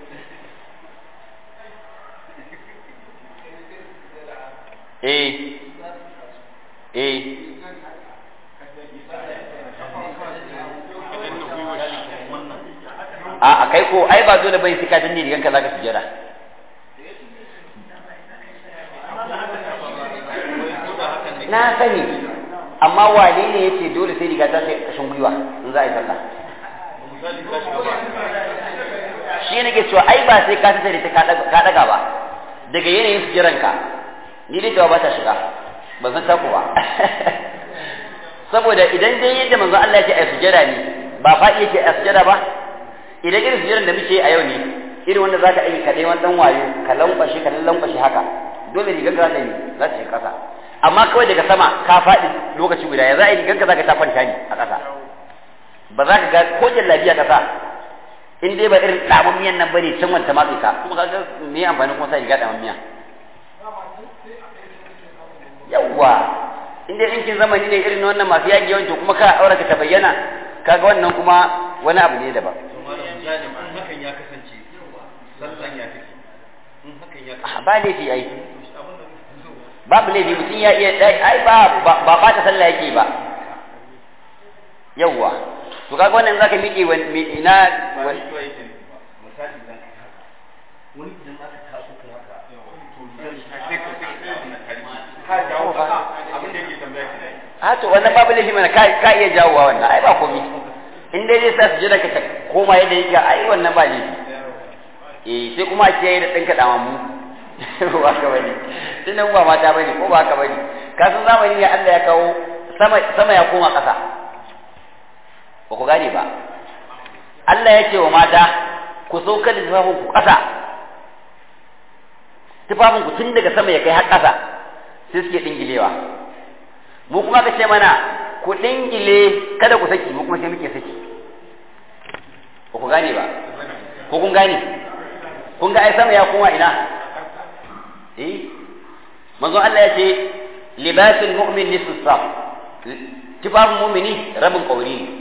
eh eh a kai ko ai ba dole bai sika danne riganka zaka sujada na sani amma wane ne yace dole sai riga ta sai kashin gwiwa in za a yi sallah shi ne ke cewa ai ba sai ka tattare ta ka daga ba daga yanayin sujiranka ni dai ba ta shiga ban san taku ba saboda idan dai yadda manzo Allah yake a sujada ne ba faɗi yake a sujada ba idan irin sujadan da muke a yau ne irin wanda zaka yi kaɗai wani ɗan wayo ka lankwashe ka lankwashe haka dole rigar ka za ta yi za ta yi ƙasa amma kawai daga sama ka faɗi lokaci guda ya za a yi rigar ka za ka ta kwanta ne a ƙasa ba za ka ga ko jallabiya ƙasa in dai ba irin ɗamun miyan nan bane can wanta matsi ka kuma ka ga me amfani kuma sa riga ɗamun miya yawwa in dai ɗinkin zamani ne irin wannan masu yaƙi yawanci kuma ka aure ka ta bayyana kaga wannan kuma wani abu ne daban hakan ya kasance sallan ya take in hakan ya ba laifi ai babu laifi mutum ya iya ai ba ba ba ta sallah yake ba yawwa to kaga wannan zaka miƙe ina ba ni kiwa yake ba misali dan wani idan aka taso kai haka to sai ka sai ka ka jawo ka abin da yake tambaya ki a to wannan babu laifi mana ka ka iya jawowa wannan ai ba komai in dai zai sa su jira ka ta koma yadda yake ai wannan ba laifi eh sai kuma a kiyaye da ɗinka damamu ba ka bane tunan ba mata bane ko ba ka bane ka san zamani ne Allah ya kawo sama sama ya koma ƙasa ba ku gane ba Allah ya ce wa mata ku saukar da tufafin ku ƙasa tufafin ku tun daga sama ya kai har ƙasa sai suke dingilewa mu kuma ka ce mana ku dingile kada ku saki mu kuma sai muke saki ba ku gane ba ko kun gane kun ga ai sama ya koma ina eh manzo Allah ya ce libasul mu'min nisfu saf tufafin mu'mini rabin kauri ne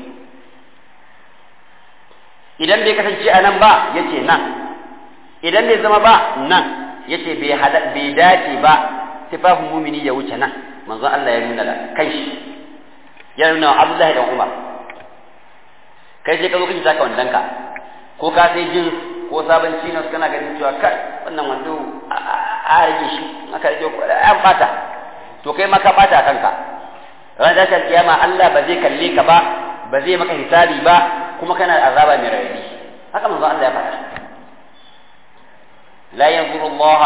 idan bai kasance a nan ba ya ce nan idan bai zama ba nan ya ce bai dace ba tufafin mumini ya wuce nan manzo Allah ya nuna da kai shi ya nuna wa Abdullahi dan Umar kai sai ka zo kace saka wandanka ko ka sai jin ko sabon chinos kana ganin cewa kai wannan wando a rage shi aka rage ko an bata to kai ma ka bata kanka ran da kiyama Allah ba zai kalle ka ba ba zai maka hisabi ba kuma kana da azaba mai rauni haka manzo Allah ya faɗa la yanzuru Allah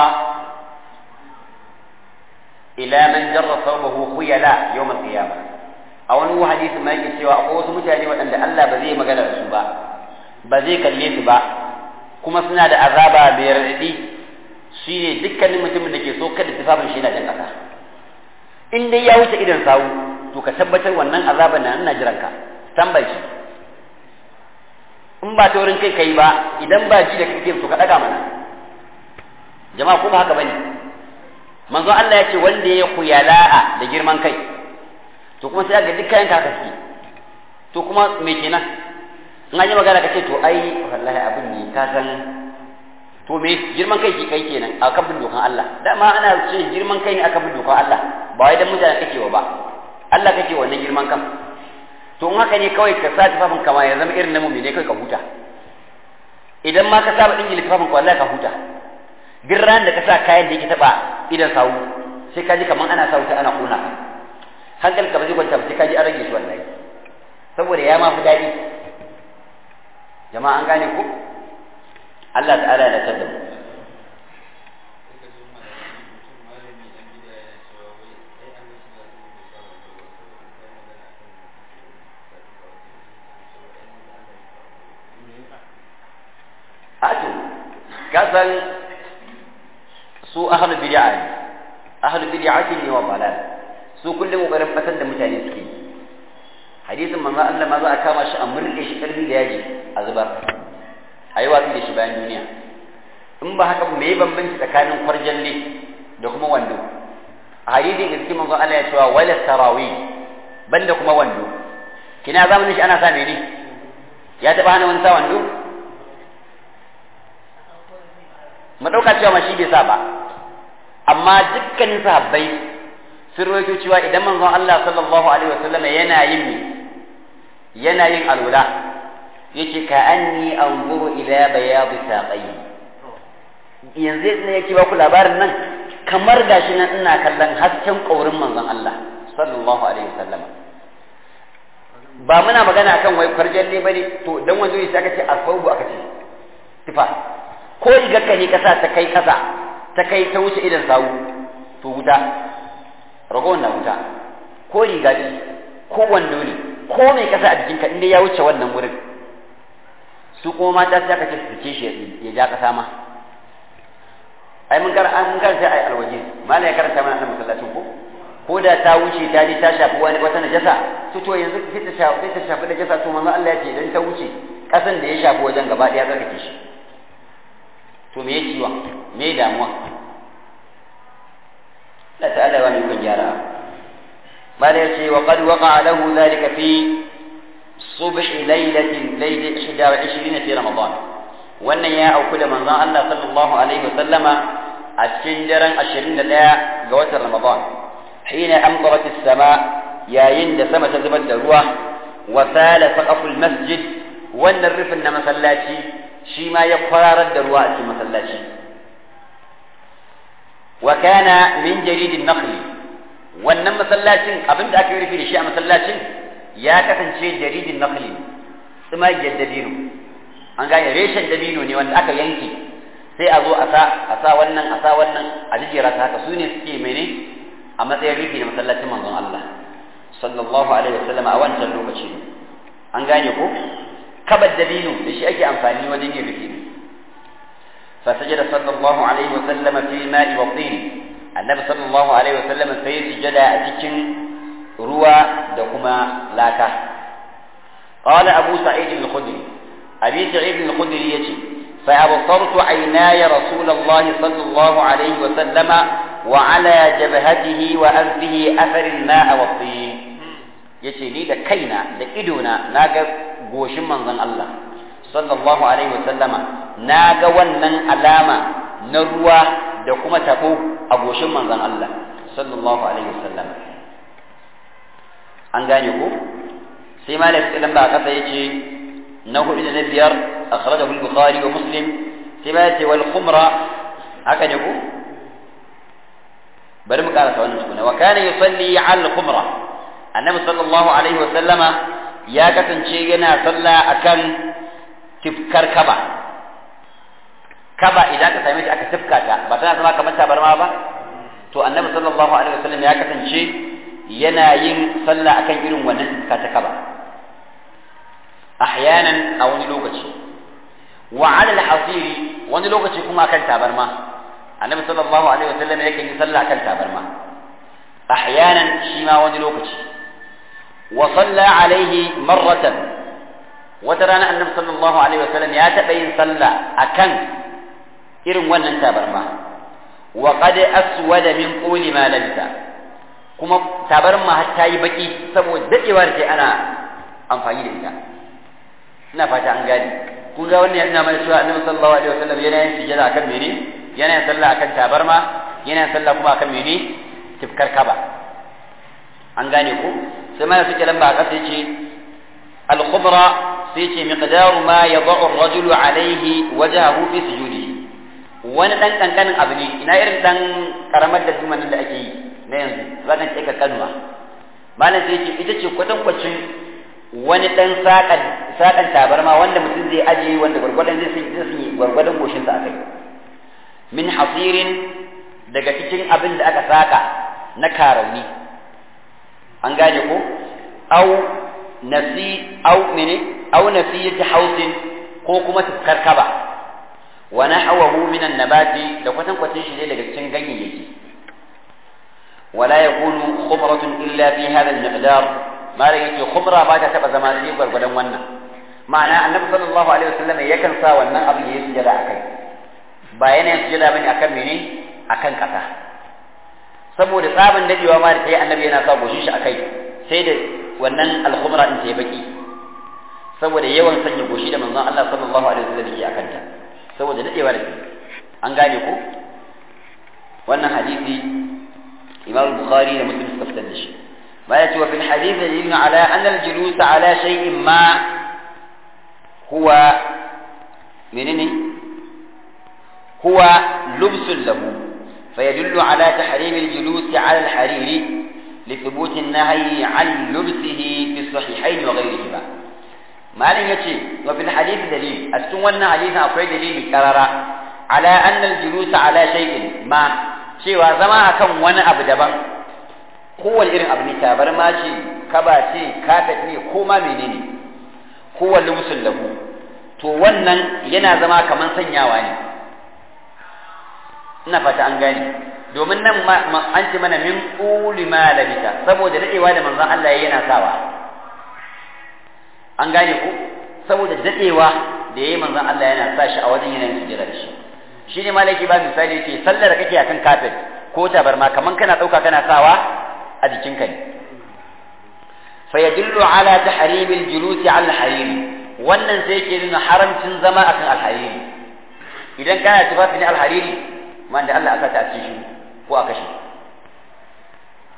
ila man jarra thawbahu khuyala yawm al-qiyamah a wani hadisi ma yake cewa akwai wasu mutane waɗanda Allah ba zai magana da su ba ba zai kalle su ba kuma suna da azaba mai raɗaɗi shine dukkanin mutumin da ke so kada tufafin shi na jan ƙasa in dai ya wuce idan sawu to ka tabbatar wannan azaban na ina jiran ka tambayi shi in ba ta wurin kai kai ba idan ba ji da kake to ka daga mana jama'a ko ba haka bane manzo Allah ya ce wanda ya kuyala'a da girman kai to kuma sai ga dukkan ka kaski to kuma me kenan in an yi magana kace to ai wallahi abin ne ka san to me girman kai ki kai kenan a kan bin dokan Allah dama ana ce girman kai ne aka bin dokan Allah ba wai dan mutane kake wa ba Allah kake wannan girman kan to in haka ne kawai ka sa tufafin kama ya zama irin na mumine kai ka huta idan ma ka saba dingil tufafin ka wallahi ka huta duk ran da ka sa kayan da yake taba idan sawu sai ka ji kaman ana sa wuta ana kona ka hankali ka ba zai kwanta ba sai ka ji an rage shi wallahi saboda ya ma fi daɗi jama'a an gane ku Allah ta'ala ya tada mu Ato, kasan su ahlul bid'a ne, ahlul bid'a ne wa balal, su kullum kokarin batar da mutane suke. Hadisin manzo Allah ma za a kama shi a murƙe shi karfi da yaji a zubar. A yi watsi da shi bayan duniya. In ba haka me ya bambanci tsakanin kwarjalle da kuma wando. A hadisin da cikin manzo Allah ya cewa wala sarawi banda kuma wando. Kina zamanin shi ana sa ne? Ya taɓa hana wani sa wando? mu ɗauka cewa ma shi bai sa ba amma dukkanin sahabbai sun rawaito cewa idan manzon Allah sallallahu alaihi wasallam yana yin mi yana yin alwala yake ka anni anzuru ila bayad saqai yanzu ne yake ba ku labarin nan kamar gashi nan ina kallon hasken kaurin manzon Allah sallallahu alaihi wasallam ba muna magana akan wai farjan ne bane to dan wanzo sai aka ce asbabu aka ce tifa ko rigarka ne kasa ta kai kasa ta kai ta wuce idan sawu to wuta ragowar na wuta ko riga ce ko wando ne ko mai kasa a jikinka inda ya wuce wannan wurin su kuma mata sai aka ce su ce shi ya ja kasa ma ai mun kar an kar sai ai alwaji malai ya karanta mana annabi masallacin ko ko da ta wuce ta ji ta shafi wani wata najasa to to yanzu sai ta shafi ta shafi najasa to manzo Allah ya ce idan ta wuce kasan da ya shafi wajen gaba daya zaka ki shi to me yake ciwon me damuwa Allah ta'ala wani kun gyara bala ya ce wa qad waqa lahu dhalika fi subh laylatin laylat 21 fi ramadan wannan ya auku da manzon Allah sallallahu alaihi wasallama a cikin daren 21 ga watan ramadan hina amtarat as-sama yayin da sama ta zubar da ruwa wa sala saqaful masjid wannan rufin na masallaci shi ma ya kwararar da ruwa a cikin masallaci wa kana min jaridin nakhli wannan masallacin abinda aka yi rufi da shi a masallacin ya kasance jaridin nakhli tsumagiyar dabino an gane reshen dabino ne wanda aka yanke sai a zo a sa a sa wannan a sa wannan a jijjera ta haka su ne suke mene a matsayin rufi da masallacin manzon Allah sallallahu alaihi wasallam a wancan lokaci an gane ko kabar dabino da shi ake amfani wajen yin rufi فسجد صلى الله عليه وسلم في الماء والطين النبي صلى الله عليه وسلم في سجد أتكن روى دكما لاكا قال أبو سعيد الخدري أبي سعيد الخدري يجي فأبصرت عيناي رسول الله صلى الله عليه وسلم وعلى جبهته وأنفه أثر الماء والطين yace ni da kaina da idona na ga goshin manzon Allah sallallahu alaihi wasallama na ga wannan alama na ruwa da kuma tabo a goshin manzon Allah sallallahu alaihi wasallama an gane ko sai malik idan ba kasa yace na hudu da na biyar akhrajahu al-bukhari wa muslim sai ma yace wal khumra haka ne ko bari mu karasa wannan tukuna wa kana yusalli al khumra annabi sallallahu alaihi wa sallama ya kasance yana sallah akan tifkar kaba kaba idan ka same shi aka tifka ta ba tana zama kamar tabarma ba to annabi sallallahu alaihi wa sallam ya kasance yana yin sallah akan irin wannan tifka ta kaba ahyanan a wani lokaci wa ala al-hasiri wani lokaci kuma akan tabarma annabi sallallahu alaihi wa sallam yake yin sallah akan tabarma ahyanan shi ma wani lokaci وصلى عليه مرة وترانا النبي صلى الله عليه وسلم يا تبين صلى أكن إرم ونن تابرما وقد أسود من طول ما لبث كما تابرما حتى يبكي سبو دقي وارتي أنا أنفعي لإذا ina fata an gane kun ga wannan yana mai cewa annabi sallallahu alaihi wasallam yana yin sujada akan mene yana yin sallah akan tabarma yana yin sallah kuma akan mene tifkar kaba an gane ko sai ma suke lamba a ƙasa ce al-khubra sai ce miqdaru ma yad'u ar-rajulu alayhi wajhahu fi sujudi wani dan kankanin abu ne ina irin dan karamar da duman da ake yi na yanzu zaka ce ka kanuwa malam sai ce ita ce kwatan kwacin wani dan sakan sakan tabarma wanda mutum zai aje wanda gwargwadon zai zai yi gwargwadon goshin sa akai min hasirin daga cikin abin da aka saka na karauni an gane ko au nasi au mene au nasiyati hausin ko kuma tufkar kaba wa nahwahu min an-nabati da kwatan kwatin shi ne daga cikin ganyayyaki wala yakunu khumratun illa fi hadha al-miqdar mala yake khumra ba ta taba zama sai gwargwadon wannan ma'ana annabi sallallahu alaihi wasallam yakan sa wannan abin yayi sujada akai ba yana yin sujada bane akan mene akan kasa saboda tsaban dadewa ma da sai annabi yana sa goshin shi akai sai da wannan al-khumra din sai baki saboda yawan sanya goshi da manzon Allah sallallahu alaihi wasallam yake akan ta saboda dadewa da an gane ko wannan hadisi Imam Bukhari da Muslim suka fitar da shi ما يأتي وفي الحديث دليل على أن الجلوس على شيء ما هو منين هو لبس له فيدل على تحريم الجلوس على الحرير لثبوت النهي عن لبسه في الصحيحين وغيرهما ما لن يتي وفي الحديث دليل أستوانا حديث أقوي دليل كرارا على أن الجلوس على شيء ما شيء وزما كم وانا أبدبا kowane irin abu ne tabarma ce kaba ce kafet ne ko ma menene kowane lubusun lahu to wannan yana zama kamar sanyawa ne ina fata an gane domin nan an ce mana min ƙuli ma labita saboda daɗewa da manzon Allah ya yana sawa an gane ku saboda daɗewa da ya yi manzon Allah yana sa shi a wajen yanayin sujjada da shi shi ne malaki ba misali ce sallar da kake akan kafet ko tabarma kaman kana ɗauka kana sawa a jikinka ne fa yadullu ala tahrimil julusi ala al-hariri wannan sai yake nuna haramcin zama akan al-hariri idan kana tufafi ne al-hariri man da Allah aka ta a cikin ko a kashe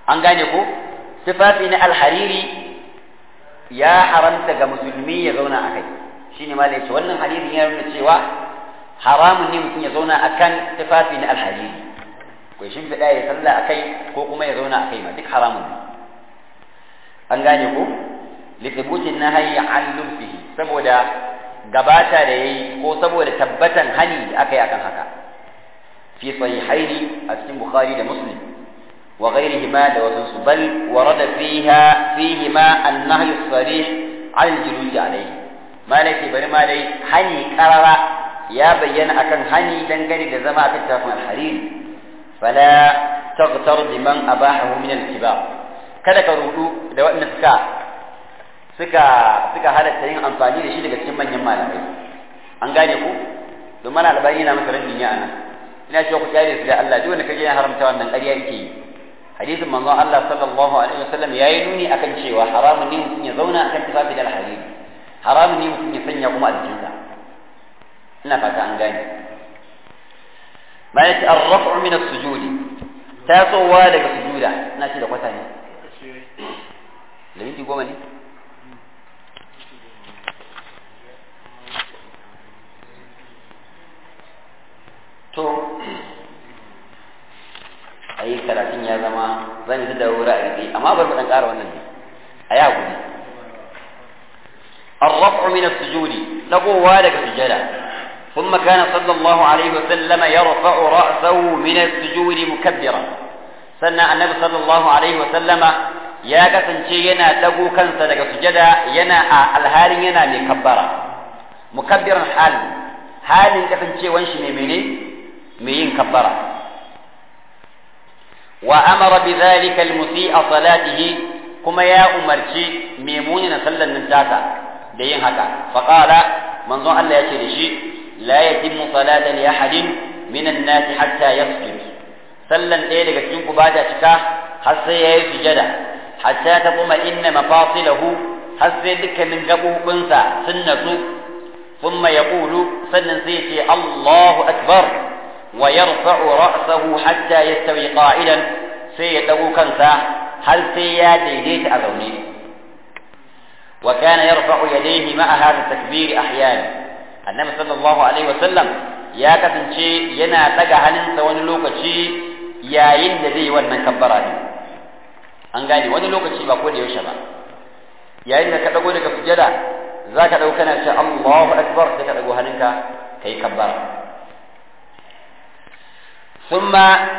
an gane ko tufafi na alhariri ya haramta ga musulmi ya zauna a kai shine ma ce wannan hadisin ya nuna cewa haramun ne mutum ya zauna akan tufafi na alhariri ko shi fida ya sallah a kai ko kuma ya zauna a kai ma duk haramun ne an gane ko lithubutin nahyi an lubsihi saboda gabata da yayi ko saboda tabbatan hani da aka yi akan haka fi sahihaini a cikin bukhari da muslim wa ghairihima da wasu bal warada fiha fihima an-nahy as-sarih an al-julus alayhi malaki bari ma dai hani qarara ya bayyana akan hani dangane da zama akan tafin al-harir fala taghtar biman abahahu min al-kibar kada ka rudu da waɗanda suka suka suka halatta yin amfani da shi daga cikin manyan malamai an gane ku don mana albani yana masa rabin ya ana ina cewa ku kyale su da Allah duk wanda kaje ya haramta wannan ƙarya yake yi hadisin manzon Allah sallallahu alaihi wasallam yayi nuni akan cewa haramun ne mutum ya zauna akan tufafi da alhariri haramun ne mutum ya sanya kuma a jikinsa ina fata an gane bayan ar-raf'u min as-sujudi tasowa daga sujuda ina ce da kwata ne da minti goma ne to ayi karatun ya zama zan yi da wuri a rike amma bari mu dan ƙara wannan ne a ya gudu الرفع من السجود لقوا لك سجدا ثم كان صلى الله عليه وسلم يرفع رأسه من السجود مكبرا سنة النبي صلى الله عليه وسلم يا كسنشي ينا تقو كنسا لك سجدا ينا الهال ينا مكبرا مكبرا حال حال كسنشي وانشي ميميني مين كبرا وأمر بذلك المسيء صلاته كما يا أمرشي ميمون صلى النجاسة دين هكا فقال من ظن الله يشي لا يتم صلاة لأحد من الناس حتى يسجد صلى إيه لك بعد شكا حتى يسجد حتى تطمئن مفاصله حتى ذك من قبو بنسى سنة ثم يقول سنن سيتي الله أكبر ويرفع رأسه حتى يستوي قائلا سيدو كنسا هل سيا ديديت أذوني وكان يرفع يديه مع هذا التكبير أحيانا النبي صلى الله عليه وسلم يا كسنشي ينا تجا هنن wani lokaci yayin da zai wannan kabbara ne an gane wani lokaci ba ko da yaushe ba yayin da ka dago daga sujada zaka dauka kana ce Allahu akbar sai ka dago hannunka kai kabbara ثم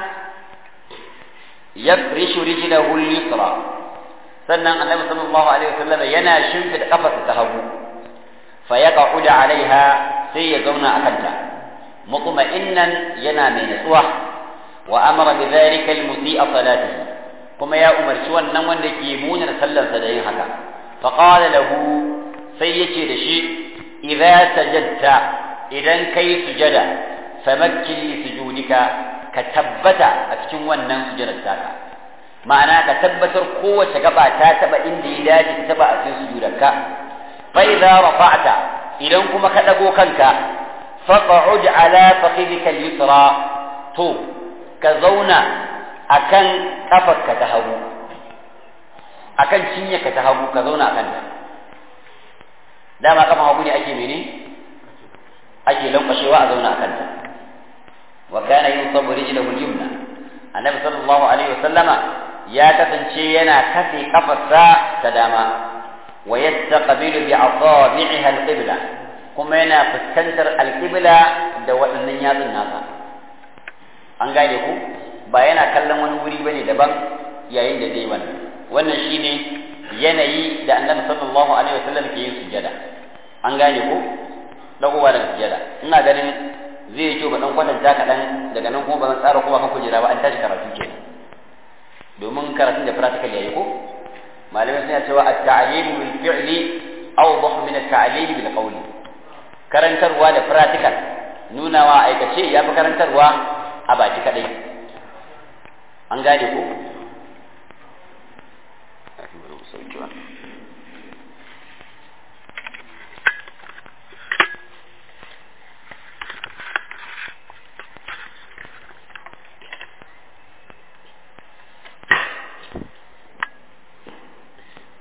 يفرش رجله اليسرى sannan annabi sallallahu alaihi wasallam yana shimfida kafarsa ta hagu fa yaqa'udu alaiha sai ya zauna akan ta mutma'innan yana mai natsuwa wa amara bi dhalika al-musii'a salatihi kuma ya umarci wannan wanda ke munar sallarsa da yin haka fa qala lahu sai yace da shi idza sajadta idan kai sujada famakkin li sujudika ka tabbata a cikin wannan sujudar taka ma'ana ka tabbatar kowace gaba ta taba inda ya dace ta taba a cikin sujudarka fa idza rafa'ta idan kuma ka dago kanka faq'ud ala fakhidika al-yusra to ka zauna akan kafarka ta hagu akan cinyarka ta hagu ka zauna akan ta dama kafan hagu ne ake mene ake lankwashewa a zauna akan ta وكان ينصب رجله اليمنى النبي صلى الله عليه وسلم يا كفنشي ينا كفي قفصا تداما ويستقبل بأصابعها القبلة كما ينا فسكنتر القبلة دواء النياز الناس an gane ku ba yana kallon wani wuri bane daban yayin da zai wannan wannan shine yanayi da annabi sallallahu alaihi wasallam ke yin sujada an gane ku dagowa daga sujada ina ganin zai yi kyau ba dan kwatanta kaɗan daga nan kuma ba zan tsara kuma kan kujera ba an tashi karatu ke domin karatun da practical yayi ko malamai suna cewa at-ta'lim bil fi'li awdah min at-ta'lim bil qawli karantarwa da practical nunawa aikace ya fi karantarwa a baki kadai an gane ko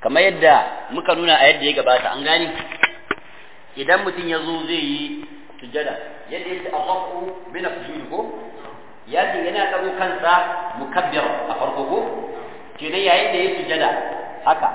kamar yadda muka nuna a yadda ya gabata an gani idan mutum ya zo zai yi sujada yadda yake arrafu bin sujud ko ya ce yana dago kansa mukabbir a farko ko kenan yayin da ya sujada haka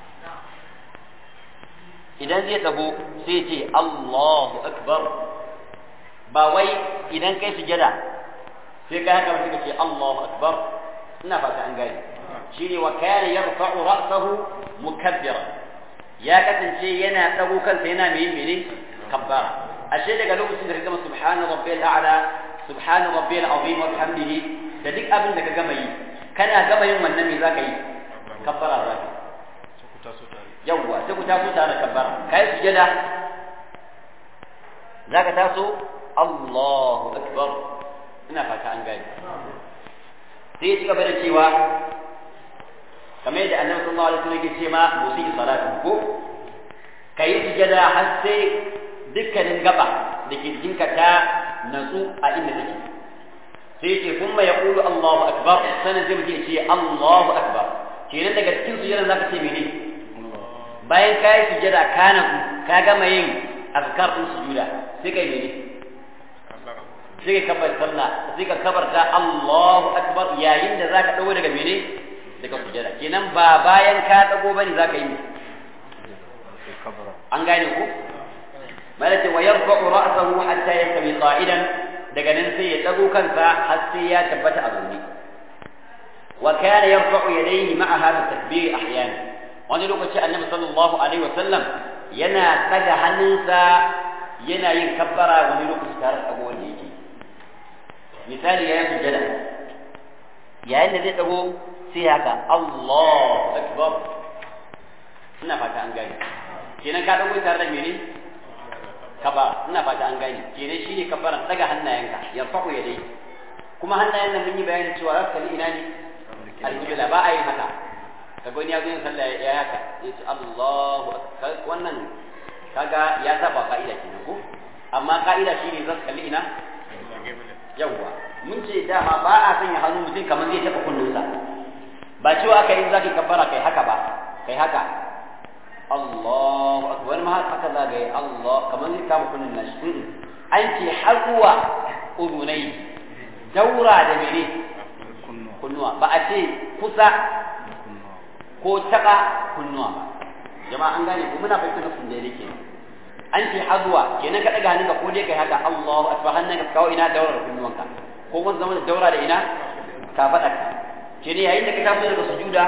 idan zai dago sai ce Allahu akbar ba wai idan kai sujada sai kai haka sai ce Allahu akbar ina fata an gani shine wa kana yarfa'u ra'sahu mukabbira ya kasance yana dago kansa yana mai mene kabbara ashe daga lokacin da ka gama subhana rabbiyal a'la subhana rabbiyal azim wa bihamdihi da duk abin da ka gama yi kana gama yin wannan me zaka yi kabbara zaka yawwa sai ku taso tare da kabbara kai sujada zaka taso Allahu akbar ina fata an gani sai ya ci gaba da cewa kamar yadda annabi sallallahu alaihi wasallam yake ce ma musi salatu ko kai sujada har sai dukkanin gaba da ke jikinka ta natsu a inda take sai ce kuma ya kulu Allahu akbar sanan zai mutum ce Allahu akbar kenan daga cikin sujada zaka ce mene bayan ka yi sujada ka natsu ka gama yin azkar din sujuda sai kai mene sai ka kabar sallah sai ka kabarta Allahu akbar yayin da zaka dago daga mene daga sujada kenan ba bayan ka dago bane zaka yi an gane ku malaka wa yarfa'u ra'sahu hatta yastawi qa'idan daga nan sai ya dago kansa har sai ya tabbata a zaune wa kana yarfa'u yadayhi ma'a hadha takbir ahyana wani lokaci annabi sallallahu alaihi wa sallam yana daga hannunsa yana yin kabbara wani lokaci tare da wanda yake misali yayin sujada yayin da zai dago sai haka Allahu akbar ina fata an gane kenan ka dago tare da mene kaba ina fata an gane kenan shine kabaran daga hannayenka yarfa'u yadai kuma hannayen nan mun yi bayanin cewa za su kalli ina ne alƙibla ba a yin haka kaga wani ya zo yin sallah ya haka ya ce Allahu akbar wannan kaga ya saba ka'ida kenan ko amma ka'ida shine za su kalli ina yawwa mun ce dama ba a sanya hannu mutum kamar zai taɓa kunnunsa ba cewa aka yi zaki kabbara kai haka ba kai haka Allahu akbar ma haka za ga Allah kamar zai kama kunnin nashi an ce har zuwa udunai daura da mene kunnuwa ba a ce kusa ko taɓa kunnuwa ba jama'a an gane ko muna fahimtar sun da yake an ce har zuwa kenan ka daga hannunka ko dai kai haka Allahu akbar hannunka kawo ina daura da kunnuwanka ko kuma zama da daura da ina ka faɗa ka kenan yayin da ka taso daga sujuda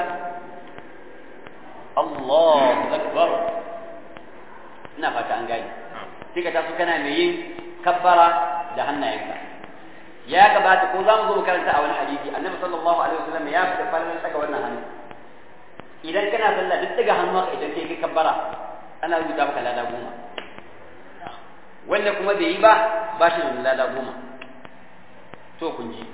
Allahu akbar ina fata an gane sai ka taso kana mai yin kabbara da hannayenka ya gabata ko za mu zo mu karanta a wani hadisi annabi sallallahu alaihi wasallam ya fita falalan daga wannan hannu idan kana sallah duk daga hannu haka idan kai kabbara ana rubuta maka lada goma wanda kuma bai yi ba ba shi da lada goma to kun ji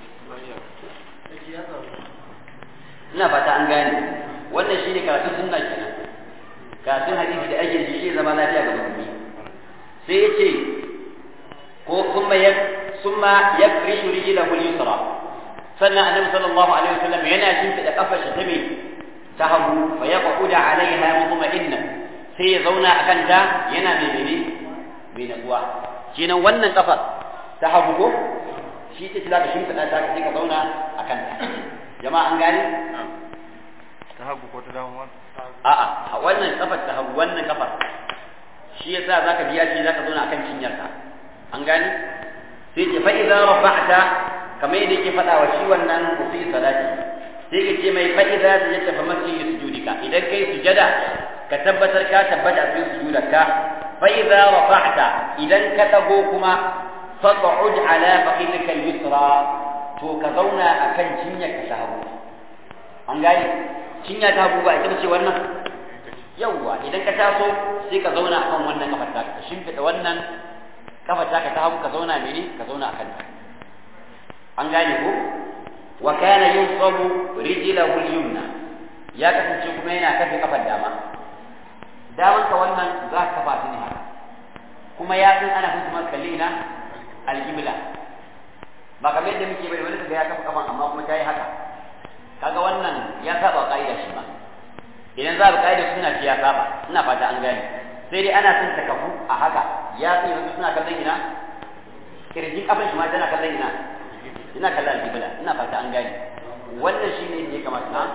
ina fata an gane wannan shine karatun sunna kenan karatun hadisi da ake ji shi zama lafiya ga musulmi sai yace ko kuma ya summa yafrishu rijlahu al-yusra sannan annabi sallallahu alaihi wasallam yana shimfida kafar shi ta me ta hagu fa yaqudu alaiha mutma'inna sai ya zauna akan ta yana mai mene mai natsuwa kenan wannan kafar ta hagu ko shi ta za ka shimfida ta sai ka zauna akan ta jama'a an gane ta hagu ko ta dama a'a wannan kafar ta hagu wannan kafar shi yasa zaka biya shi zaka zauna akan cinyarka an gane sai ce fa idza rafa'ta kamar yadda yake faɗa wa shi wannan musi salati sai ka ce mai fa idza sajadta fa masjid sujudika idan kai sujada ka tabbatar ka tabbata a cikin sujudarka fa idza rafa'ta idan ka dago kuma faq'ud ala faqidika al-yusra to ka zauna akan cinyarka ta hagu an gane cinya ta hagu ba ita ce wannan yawwa idan ka taso sai ka zauna akan wannan kafar ta ka shimfida wannan kafar ta ka ta hagu ka zauna mene ka zauna akan ta an gane ko wa kana yunsabu rijlahu al-yumna ya kasance kuma yana kafe kafar dama daman ka wannan za ka kafa ta ne haka kuma ya san ana hukumar kalli na al-qibla ba kamar yadda muke bai wani kaga ya kafa kafan amma kuma ta yi haka kaga wannan ya saba ka'ida shi ma idan za ka kaida suna fiya saba ina fata an gane sai dai ana son takafu a haka ya tsaye wasu suna kallon ina kirjin kafin shi ma tana kallon ina ina kallon alƙibla ina fata an gane wannan shi ne ya kamata na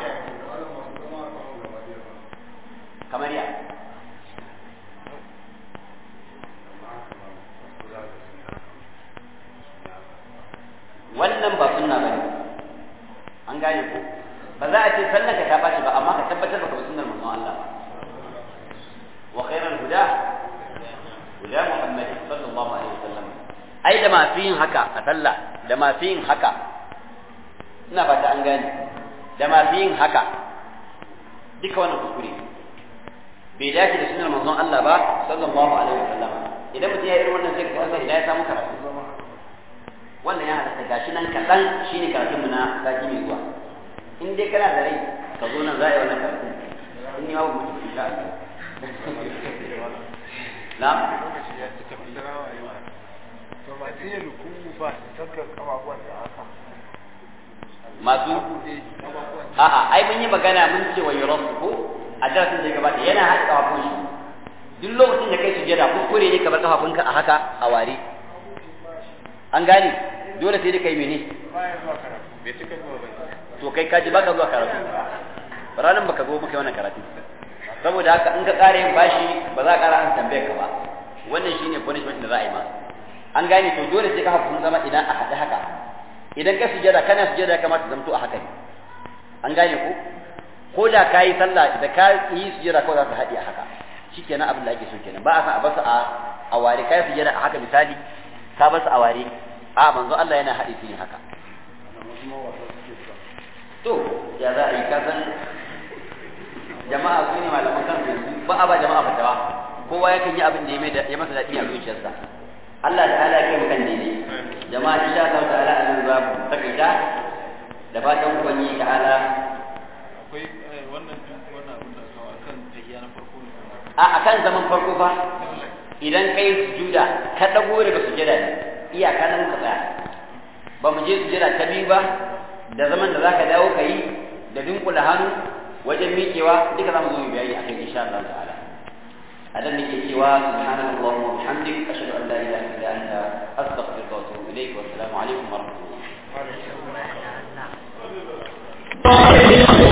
kamar ya wannan ba sunna bane an gane ko ba za a ce sallan ka ta baci ba amma ka tabbatar da kuma sunnar manzon Allah ba wa khairul huda huda Muhammad sallallahu alaihi wasallam ai da masu yin haka a sallah da masu yin haka ina fata an gane da masu yin haka duka wannan kuskure bai dace da sunnar manzon Allah ba sallallahu alaihi wasallam idan mutum ya irin wannan sai ka san idan ya samu karatu wannan ya halatta gashi nan kaɗan shine karatun mu na sati mai zuwa in dai kana da rai ka zo nan za a yi wannan karatu in ni ma ba mutum insha Allah na'am to ba sai ruku ba saka kafafuwan da haka masu a'a ai mun yi magana mun ce wa yurasu ko a darasin da ya gabata yana haɗa kafafun shi duk lokacin da kai sujada kuskure ne ka bar kafafunka a haka a ware an gane dole sai dai kai mene baya zuwa karatu bai cika zuwa ba to kai kaji baka zuwa karatu ranan baka zo muka yi wannan karatu saboda haka in ka ƙara yin bashi ba za ka ƙara an tambayar ka ba wannan shine punishment da za a yi ma an gane to dole sai ka sun zama idan a haɗe haka idan ka sujada kana sujada ya kamata zamto a haka ne an gane ko ko da ka yi sallah da ka yi sujada kawai za ka haɗe a haka shikenan abin da ake so kenan ba a san a basu a a ware kai sujada a haka misali ka basu a ware a manzo Allah yana haɗe su yin haka to ya za a yi kasan jama'a su ne malaman kansu yanzu ba a ba jama'a fatawa kowa yakan yi abin da ya mai da ya masa daɗi a zuciyarsa Allah ta'ala ya kai mu kan daidai jama'a insha Allah ta'ala an za mu takaita da fatan ubangiji ta'ala akwai wannan wannan abin da kawo akan tahiyya na farko ne a akan zaman farko fa idan kai sujuda ka dago daga sujada ne iyaka nan muka tsaya ba mu je sujada ta biyu ba da zaman da zaka dawo ka yi da dunkula hannu wajen miƙewa duka zamu zo mu bayani akan insha Allah ta'ala adan nake cewa subhanallahi wa bihamdik ashhadu an la ilaha illa anta astaghfiruka wa atubu ilayk wa assalamu alaikum wa rahmatullah